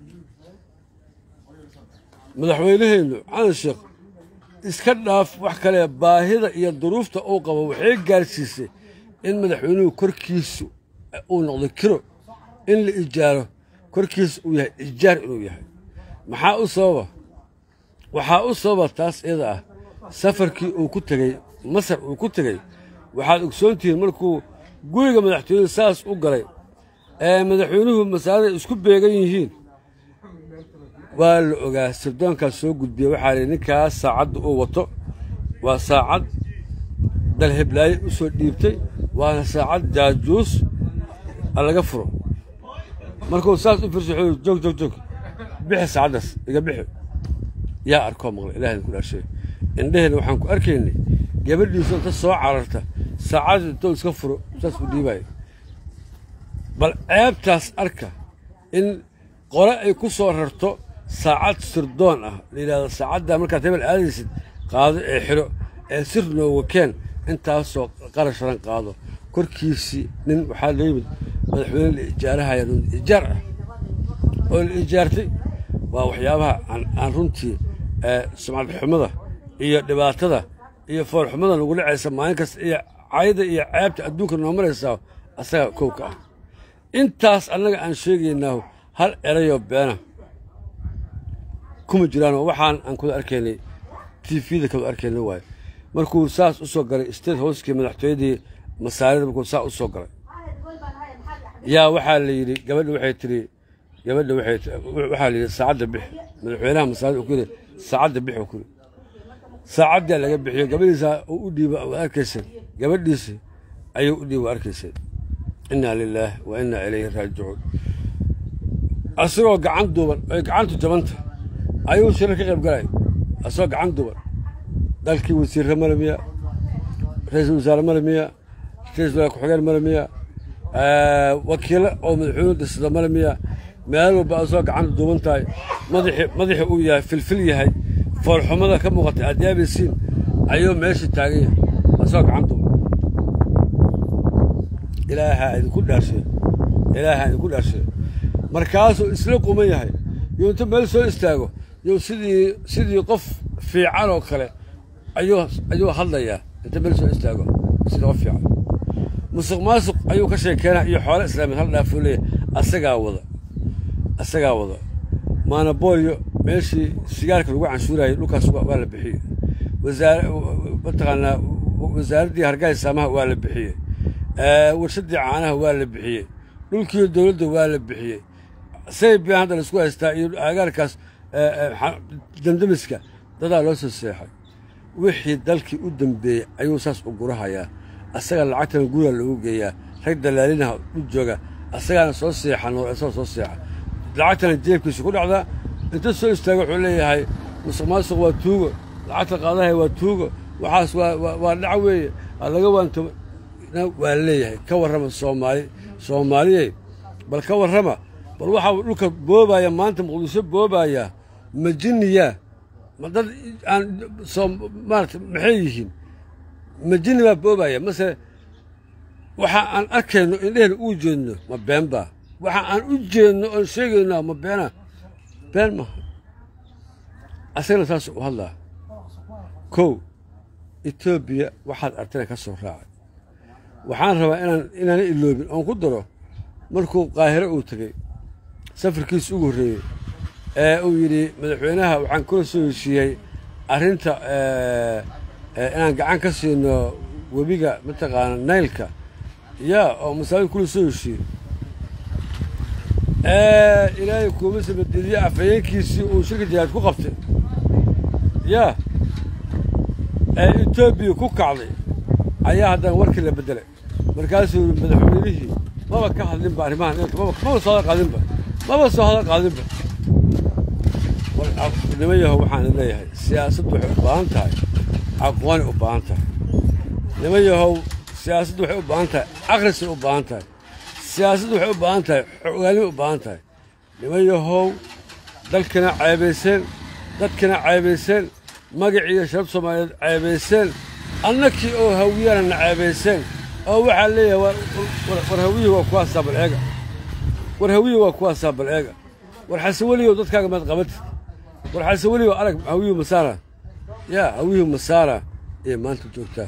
madaxweyneheennu xasan sheekh iska dhaaf wax kale baahida iyo duruufta uu qabo waxay gaarsiisay in madaxweynuhu korkiisu uu noqdo kiro in la ijaaro korkiisa uu yahay ijaar inuu yahay maxaa u sababa waxaa u sababa taas iyada ah safarkii uu ku tegey masar uu ku tegey waxaad ogsoontihiin markuu guriga madaxtooyada saas u galay ee madaxweynuhu masaarada isku beegan yihiin waa la ogaa sirdoonkaas soo gudbiya waxaa lihi ninkaas saacadda uu wato waa saacad dalheblaaye u soo dhiibtay waana saacad jaajuus laga furo markuu saas u firsa wuxuu joog joog joog bixi saacaddaas iga bixi yaa arkoo maqlay ilaah idinku dhaashay indheheenna waxaan ku arkaynay gabadhiisu inta soo cararta saacadda intou iska furo saas u dhiibaayo bal ceebtaas arka in qole ay ku soo rarto saacad sirdoon ah la yidhahdo saacaddaa markaad hebel aadaysid qaado ee xidho ee sir nooga keen intaasoo qarash ran qaado korkiisii nin waxaa loo yimid madaxweyne la ijaarahaya ijaar ah oo la ijaartay waa waxyaabaha aan runtii sumcad xumada iyo dhibaatada iyo foolxumada nagu dhacaysa maalin kasta iyo cayda iyo ceebta adduunka noo maraysaa asaga kow ka ah intaas annaga aan sheegaynaa hal erayoo beena kuma jiraanoo waxaan aan kuda arkaynay tvda kada arkayna waayo markuu saas u soo galay state housekii madaxtooyadii masaarida markuu saa u soo galay yaa waxaa la yidhi gabadha waxay tiri gabadha waxaa la yidhi saacadda bix madaxweynaha masaarida uu ku yidhi saacadda bix uu ku yidhi saacaddaa laga bixiyo gabadhiisa uu u dhiiba waa arkaysay gabadhiisi ayuu u dhiiba waa arkaysay innaa lilaah wa innaa ilayhi raajicuun asagoo gacan duuban ay gacantu jabanta ayuu shirar ka qayb galay asagoo gacan duuban dalkii wasiirre male miya ra-iisul wasaare male miya ra-isul wasaare ku-xigeen male miya wakiilo oo madaxweynuhu dhisada male miya meel walba asagoo gacanta duuban tahay madaxi madaxi uu yahay filfil yahay foolxumada ka muuqatay aad yaabaysiin ayuu meesha taagan yahay asagoo gacan duuban ilaahaa idinku dhaarshay ilaahaa idinku dhaarshay markaasuu isla quman yahay yuu inta meel soo istaago yuu sidii sidii qof fiican oo kale ayuu ayuu hadlayaa inta meel soo istaago sidii qof fiican musuq maasuq ayuu ka sheekeenaa iyo xoolo islaamiyeed hal dhaafuu leeyahay asagaa wada asagaa wada maanaboolyo meeshii sigaarka lagu canshuurayay dhulkaas waa la bixiyey wasaar mataqaanaa wasaaraddii hargaha saamaha waa la bixiyey warshaddii caanaha waa la bixiyey dhulkii dowladda waa la bixiyey say bian hadda laisku haystaa iyo agaarkaas damdamiska dadaa loo soo seexay wixii dalkii u dambeeyey ayuu saas u gurahayaa asaga lacagtana guriga loogu geeyaa rag dalaalinaha u jooga asagaana soo seexan oo isagoo soo seexa lacagtana jeebkiisa ku dhacdaa inta soo istaaga wuxuu leeyahay musuq maasuq waa tuugo lacagta qaadahay waa tuugo waxaas waa dhac weeye laga waanto waa leeyahay ka warrama soomaali soomaaliyey bal ka warrama bal waxaa dhulka boobaya maanta muqdisho boobaya ma jinniyaa ma dad aan soo maarata maxay yihiin ma jinni baa boobaya mase waxa aan arkayno indhehena uu jeedno ma been baa waxa aan u jeedno oon sheegaynaa ma beena been maaha asagana saas u hadlaa kow etoobiya waxaad artana ka soo raacay waxaan rabaa inaan inaana iloobin oon ku daro markuu qaahiro uu tegey safarkiisa ugu horreeyey ee uu yidhi madaxweynaha waxaan kula soo heshiiyey arrinta inaan gacan ka siino webiga mataqaana naylka yaa oo masaajid kula soo heshiiyey ilaahay kuuma samadidiye afhayeenkiisii uu shirka jihaad ku qabtay yaa ee etoobiya ku kacday ayaa haddana warkii la beddelay markaasuu yidhi madaxweynihii maba ka hadlinba arrimahan maba soo hadal qaadinba maba soo hadal qaadinba nima yahow waxaan leeyahay siyaasaddu waxay u baahan tahay aqooni u baahan tahay nima yahow siyaasaddu waxay u baahan tahay akhrisay u baahan tahay siyaasaddu waxay u baahan tahay xogaalnimay u baahan tahay nima yahow dalkina ceebayseen dadkina ceebayseen magaciiyo shabab soomaaliyeed ceebayseen annakii oo hawiyana ceebayseen oo waxaa leeyahay war hawiyii waa kuwaasaa bal eega war hawiyii waa kuwaasaa bal eega war xase weligow dadkaaga maad qabatid war xase weligow arag hawiyuu masaara yaa hawiyuu masaara ayay maanta joogtaa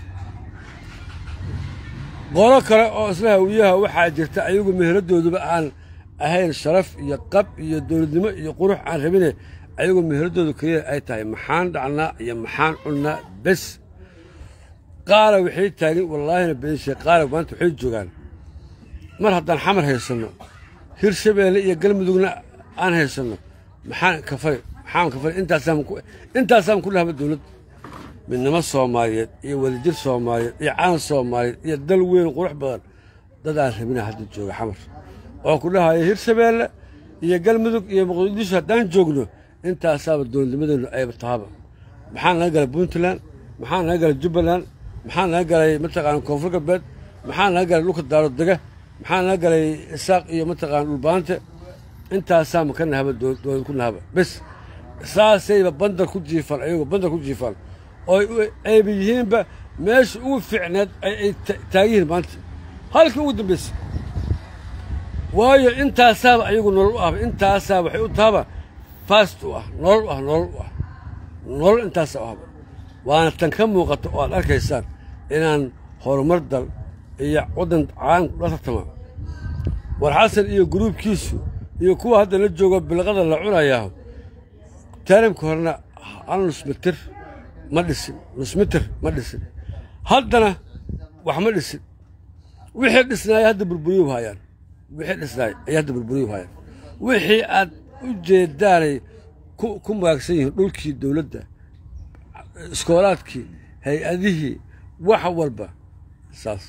qolo kale oo isla hawiyaha waxaa jirta ayagu meheradooduba aan ahayn sharaf iyo qab iyo dowladnimo iyo qurux aan rabine ayagu meheradoodu keliya ay tahay maxaan dhacnaa iyo maxaan cunnaa bes qaara waxay taagin wallaahina beenshe qaara maanta waxay joogaan mar haddaan xamar haysanno hirshabeelle iyo galmudugna aan haysanno maxaan kafay maxaan kafay intaasaan intaasaan ku dhahba dowlad midnimo soomaaliyeed iyo wadajir soomaaliyeed iyo caan soomaaliyeed iyo dal weyn qurux badan dad aan rabina hadda jooga xamar oo ku dhahaya hirshabeelle iyo galmudug iyo muqdisho haddaan joogno intaasaaba dowladnimadeennu ayba tahaba maxaa naga galay puntland maxaa naga galay jubbaland maxaa naga galay mataqaana koonfur galbeed maxaa naga galay dhulka daarodega maxaa naga galay isaaq iyo mataqaana dhulbaante intaasaama ka nahaba dowlad ku nahaba bes saasayba bandar ku jiifaan ayagoo bandar ku jiifaan oo ayba yihiinba meesha ugu fiicneed ay taagan yihiin maanta halkii ugu dambaysa waayo intaasaaba ayagu nolol u ahba intaasaa waxay u tahaba fast u ah nolol u ah nolol u ah nolol intaasa ahba waana tan ka muuqata oo aad arkaysaan inaan horumar dal iyo waddan caalamku la tartama war xasan iyo guruubkiisu iyo kuwa hadda la joogo bilqada la cunayaa taarimka horena hal nusmitir ma dhisin nusmitir ma dhisin haddana wax ma dhisin wixii dhisnaaya hadda burburiyuu haayaan wixii dhisnaay ayay hadda burburiyuu haayaan wixii aad u jeedaanay ku ku maagsan yihiin dhulkii dowladda iskoolaadkii hay-adihii wax walba saas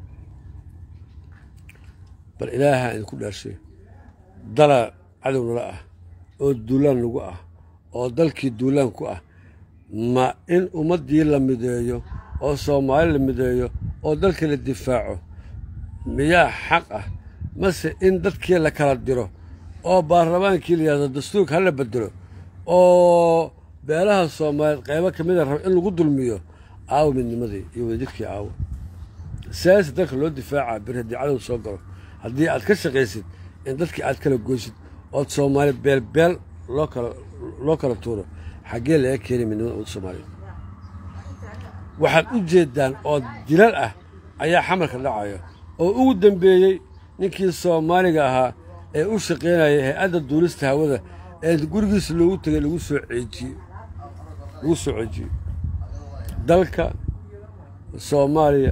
bal ilaaha idinku dhaarshay dala cadow nala ah oo duulaan nagu ah oo dalkii duulaan ku ah ma in ummaddii la mideeyo oo soomaali la mideeyo oo dalkii la difaaco miyaa xaq ah mase in dadkii la kala diro oo baarlamaankii la yidhahdo dastuurka hala bedelo oo beelaha soomaaliyeed qaybo ka mida raba in lagu dulmiyo aawo midnimadii iyo wadajirkii aawo siyaasa dalka loo difaaca bir haddii cadow soo galo haddii aad ka shaqaysid in dadkii aad kala goysid ood soomaali beelbeel loo kala loo kala tuuro xaggee laga keenay midnimada ummadda soomaaliyeed waxaad u jeeddaan oo dilal ah ayaa xamarka dhacaya oo ugu dambeeyey ninkii soomaaliga ahaa ee u shaqaynayay hay-adda duulista hawada ee gurigiisa loogu tegay lagu soo ceejiyey lagu soo ceejiyey dalka soomaaliya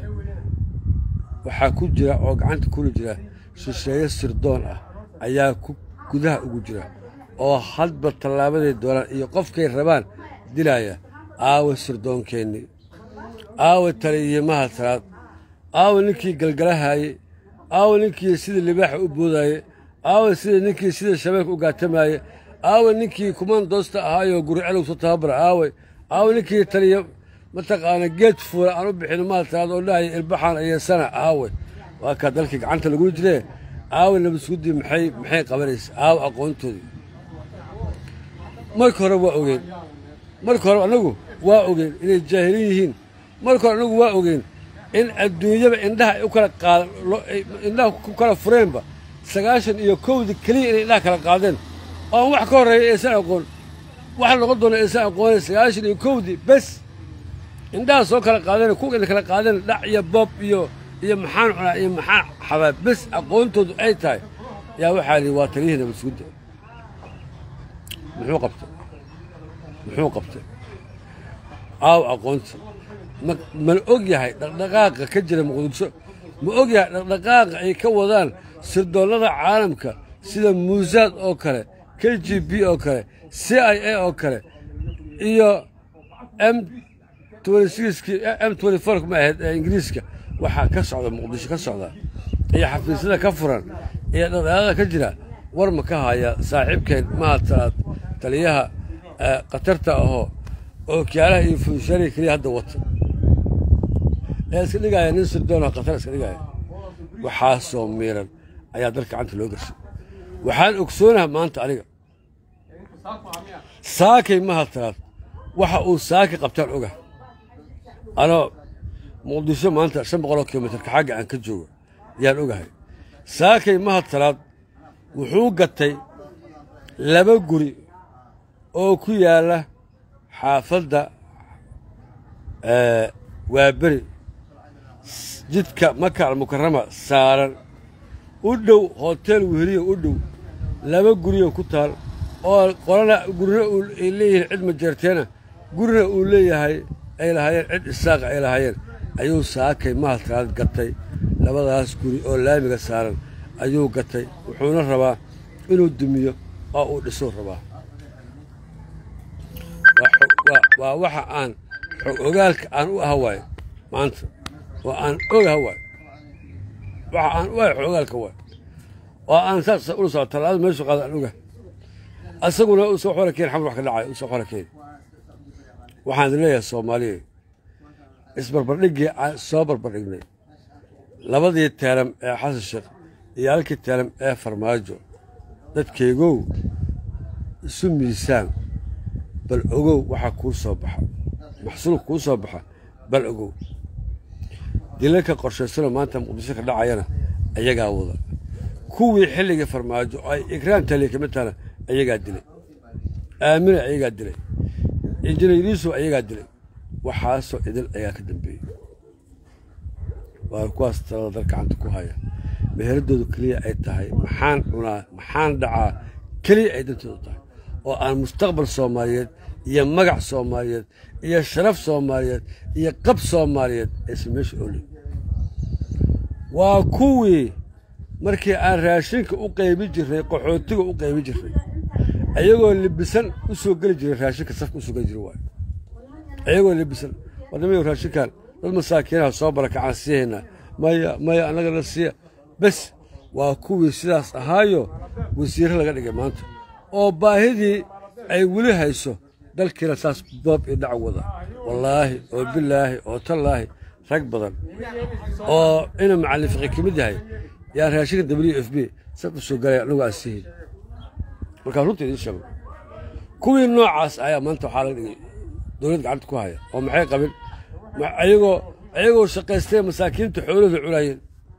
waxaa ku jira oo gacanta kula jira shisheeye sirdoon ah ayaa ku gudaha ugu jira oo hadba tallaabaday doonaan iyo qofkay rabaan dilaya aawa sirdoonkeenni aawa taliyimaha talaad aawa ninkii galgalahaayey aawa ninkii sidii libaaxa u boodaaye aawa sida ninkii sida shabeelka u gaatamaye aawa ninkii kumandoosta ahaayoo guricalowsa tababara aaway aawa ninkii taliya mataqaana geed fuula aan u bixin maha talaad oo dhahaya ilbaxaan ayeesana aaway waa kaa dalkii gacanta lagula jiree aawa nabadsuguddii maxay maxay qabanaysa aawa aqoontoodii marka hore waa ogeen marka hore annagu waa ogeen inay jaahiliin yihiin marka hore annagu waa ogeen in adduunyaba indhaha ay u kala qaad indhaha ku kala fureenba sagaashan iyo kowdii keliya inay indhaha kala qaadeen oon wax ka horreeya aysan aqoon waxa noqon doona aysan aqoonay sagaashan iyo kowdii bes indhaha soo kala qaadeen kuwa ina kala qaadeen dhac iyo boob iyo iyo maxaan cunaa iyo maxaan xabaa bes aqoontoodu ay tahay yaa waxaa lihi waa taliyihii nabadsuguda muxuu qabtay muxuu qabtay aaw aqoonta ma mana og yahay dhaqdhaqaaqa ka jira muqdisho ma og yahay dhaqdhaqaaqa ay ka wadaan sirdoonnada caalamka sida muusaad oo kale k g b oo kale c i a oo kale iyo m m ma ahayd ee ingiriiska waxaa ka socda muqdisho ka socda iyo xafiisyada ka furan iyo dhaqdhaqaaqa ka jira war ma ka haya saaxiibkeen maha talaad taliyaha khatarta ahoo oo kiyaalaha iyo fuushari keliya hadda wata ee iska dhigaya nin sirdoonoo khatar iska dhigaya waxaasoo miiran ayaa dalka gacanta loo gershay waxaan ogsoonaha maanta aniga saakay maha talaad waxa uu saaki qabtaan oga anoo muqdisho maanta shan boqoloo kilomitarka xagga aan ka joogo ayaan ogahay saakay maha talaad wuxuu gatay laba guri oo ku yaalla xaafadda waaberi jidka maka almukarama saaran u dhow hotel weheliya u dhow laba guriyo ku taal oo qolana gurina ay leeyihiin cid majeerteena gurina uu leeyahay ay lahaayeen cid isaaqa ay lahaayeen ayuu saakay mahatalaad gatay labadaas guri oo laamiga saaran ayuu gatay wuxuuna rabaa inuu dumiyo oo uu dhisuu rabaa waa waxa aan xog ogaalka aan u aha waayo maanta oo aan ogaha waayo waxa aan u ahay xog ogaalka waayo oo aan saas ula soco tallaada meeshu qaada aan ogaha asaguna u soo xora keen xamar wax ka dhacay u soo xora keen waxaan idin leeyahay soomaaliya isbarbardhiggii aan soo barbardhignay labadii teeram ee xasan sheekh iyo halkii teeram ee farmaajo dadkaygow isu miisaan bal ogow waxaa kuu soo baxa maxsuul kuu soo baxa bal ogow dilalka qorshaysanoo maanta muqdisho ka dhacayana ayagaa wada kuwii xilligii farmaajo oo ay ikraam taliya ka mid tahana ayagaa dilay aamina ayagaa dilay injineeriisu ayagaa dilay waxaasoo idil ayaa ka dambeeyey waa kuwaas talada dal gacanta ku haya meheradoodu keliya ay tahay maxaan cunaa maxaan dhacaa keliya ay dantoodu tahay oo aan mustaqbal soomaaliyeed iyo magac soomaaliyeed iyo sharaf soomaaliyeed iyo qab soomaaliyeed aysan meesha oolin waa kuwii markii aan raashinka u qaybi jirnay qaxootiga u qaybi jirnay ayagoo libisan u soo geli jiray raashinka safka usoo geli jiray waayo ayagoo libisan wadamayo raashinkan dad masaakiinaha soo barakacaan siihaynaa maya maya annagana siiya bes waa kuwii sidaas ahaayo wasiirre laga dhigay maanta oo baahidii ay weli hayso dalkiina saas boob iyo dhac wada wallaahi oo bilaahi oo tallaahi rag badan oo ina macallin fiqi ka mid yahay yaa raashinka w f b saf u soo galaya annagu aan siihayn markaa runta idiin sheego kuwii noocaas ayaa maanta waxaa laga dhigay dowlad gacanta ku haya oo maxay qabin ayagoo ayagoo shaqaystay masaakiinta xoolahooda cunaayeen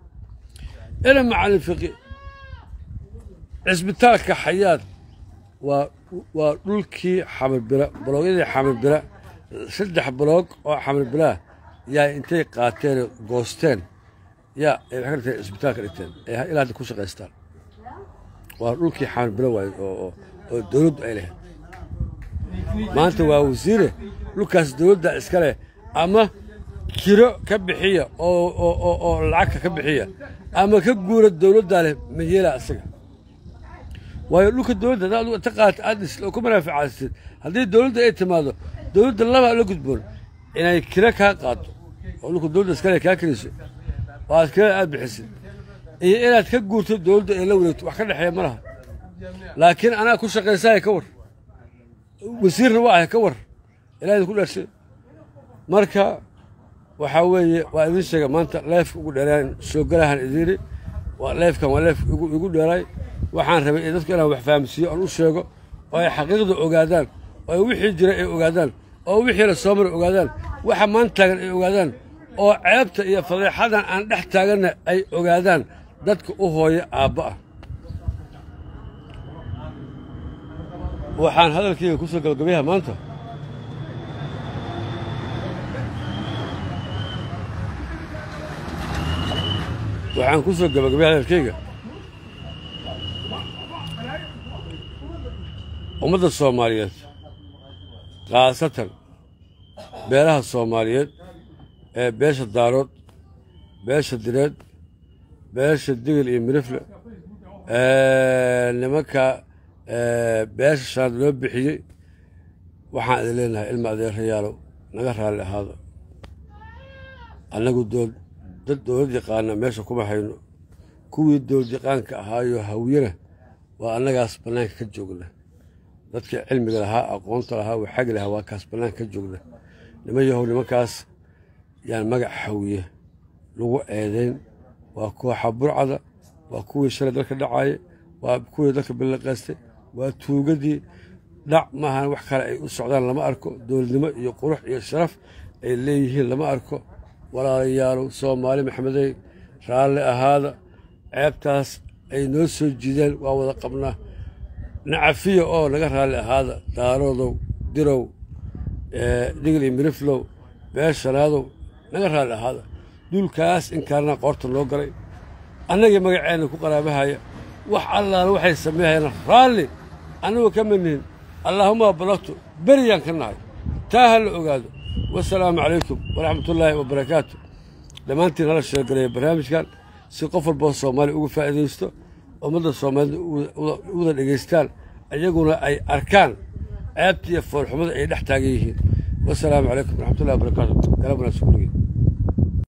ina macallin fiqi cisbitaalka xayaad waa waa dhulkii xamarbira baloogyadii xamarbira saddex baloog oo xamarbiraa yaa intay qaateen goosteen yaa ay waxay ka dhigteen cisbitaalka dhigteen ee ilaa hadda ku shaqaystaan waa dhulkii xamarbira waay oo oo dowladdu ay lahayd maanta waa wasiire dhulkaas dowladda iska leh ama kiro ka bixiya oo oo oo lacagka ka bixiya ama ka guura dowladdaa leh mayeela isaga waayo dhulka dowladda hadaad ta qaata aad dhis oo ku manaaficaysid haddii dowladda ay timaado dowladda laba la gudboon inay kiro kaa qaado oo dhulka dowladda iskale kaa keliso oo aad kirada aad bixisid iyo inaad ka guurto dowladda ay la wareegto wax ka dhexeeya ma laha laakiin anaa ku shaqaysaya ka war wasiirna waa ahay ka war ilaa idinku dhashay marka waxaa weeye waa idin sheega maanta leefka ugu dheeraan soo galahan idiiri leefkan waa leef igu dheeraay waxaan rabay dadku inaan wax fahamsiiyo oon u sheego oo ay xaqiiqda ogaadaan oo wixii jira ay ogaadaan oo wixii la soo maray ogaadaan waxa maan taagan ay ogaadaan oo ceebta iyo fadeexadan aan dhex taaganna ay ogaadaan dadka u hooya aabba ah waxaan hadalkayga ku soo gabagabayaha maanta waxaan ku soo gabagabaya hadalkayga ummadda soomaaliyeed khaasatan beelaha soomaaliyeed ee beesha daarood beesha direed beesha digil iyo mirifle nimanka beesha shaand loo bixiyey waxaan idin leenahay ilma adeerayaalow naga raalli ahaada annagu dad dowlad yaqaana meesha kuma hayno kuwii dowlad yaqaanka ahaayo hawyana waa annagaas bannaanka ka joogna dadkii cilmiga lahaa aqoonta lahaa waxagi lahaa waa kaas bannaanka ka joogna niman yahow nimankaas yaan magac hawiye lagu eedayn waa kooxa burcada waa kuwii shalay dalka dhacaye waa kuwii dalka billaqaystay waa tuugadii dhac maahan wax kale ay u socdaan lama arko dowladnimo iyo qurux iyo sharaf ay leeyihiin lama arko walaalayaalow soomaali maxamedey raalli ahaada ceebtaas ay noo soo jiideen waa wada qabnaa nacafiya oo naga raalli ahaada daaroodow dirow digil iyo miriflow beeshanaadow naga raalli ahaada duulkaas inkaarnaa qoorta noo galay annagii magaceenna ku qaraabahaya wax allaala waxay sameeyhayaan raalli annagu ka manihin allaahuma balagtu beriyaan ka nahay taa ha la ogaado wasalaamu calaykum waraxmatullaahi wabarakaatu dhammaantiin hala sheegalaya barnaamijkan si qof walboo soomaaliya uga faa'iidaysto ummadda soomaalida uwada dhegaystaan iyaguna ay arkaan ceebta iyo foolxumada ay dhex taagan yihiin wasalaamu calaykum waraxmatullahi wabarakaatu galab wanaagsan kuligeen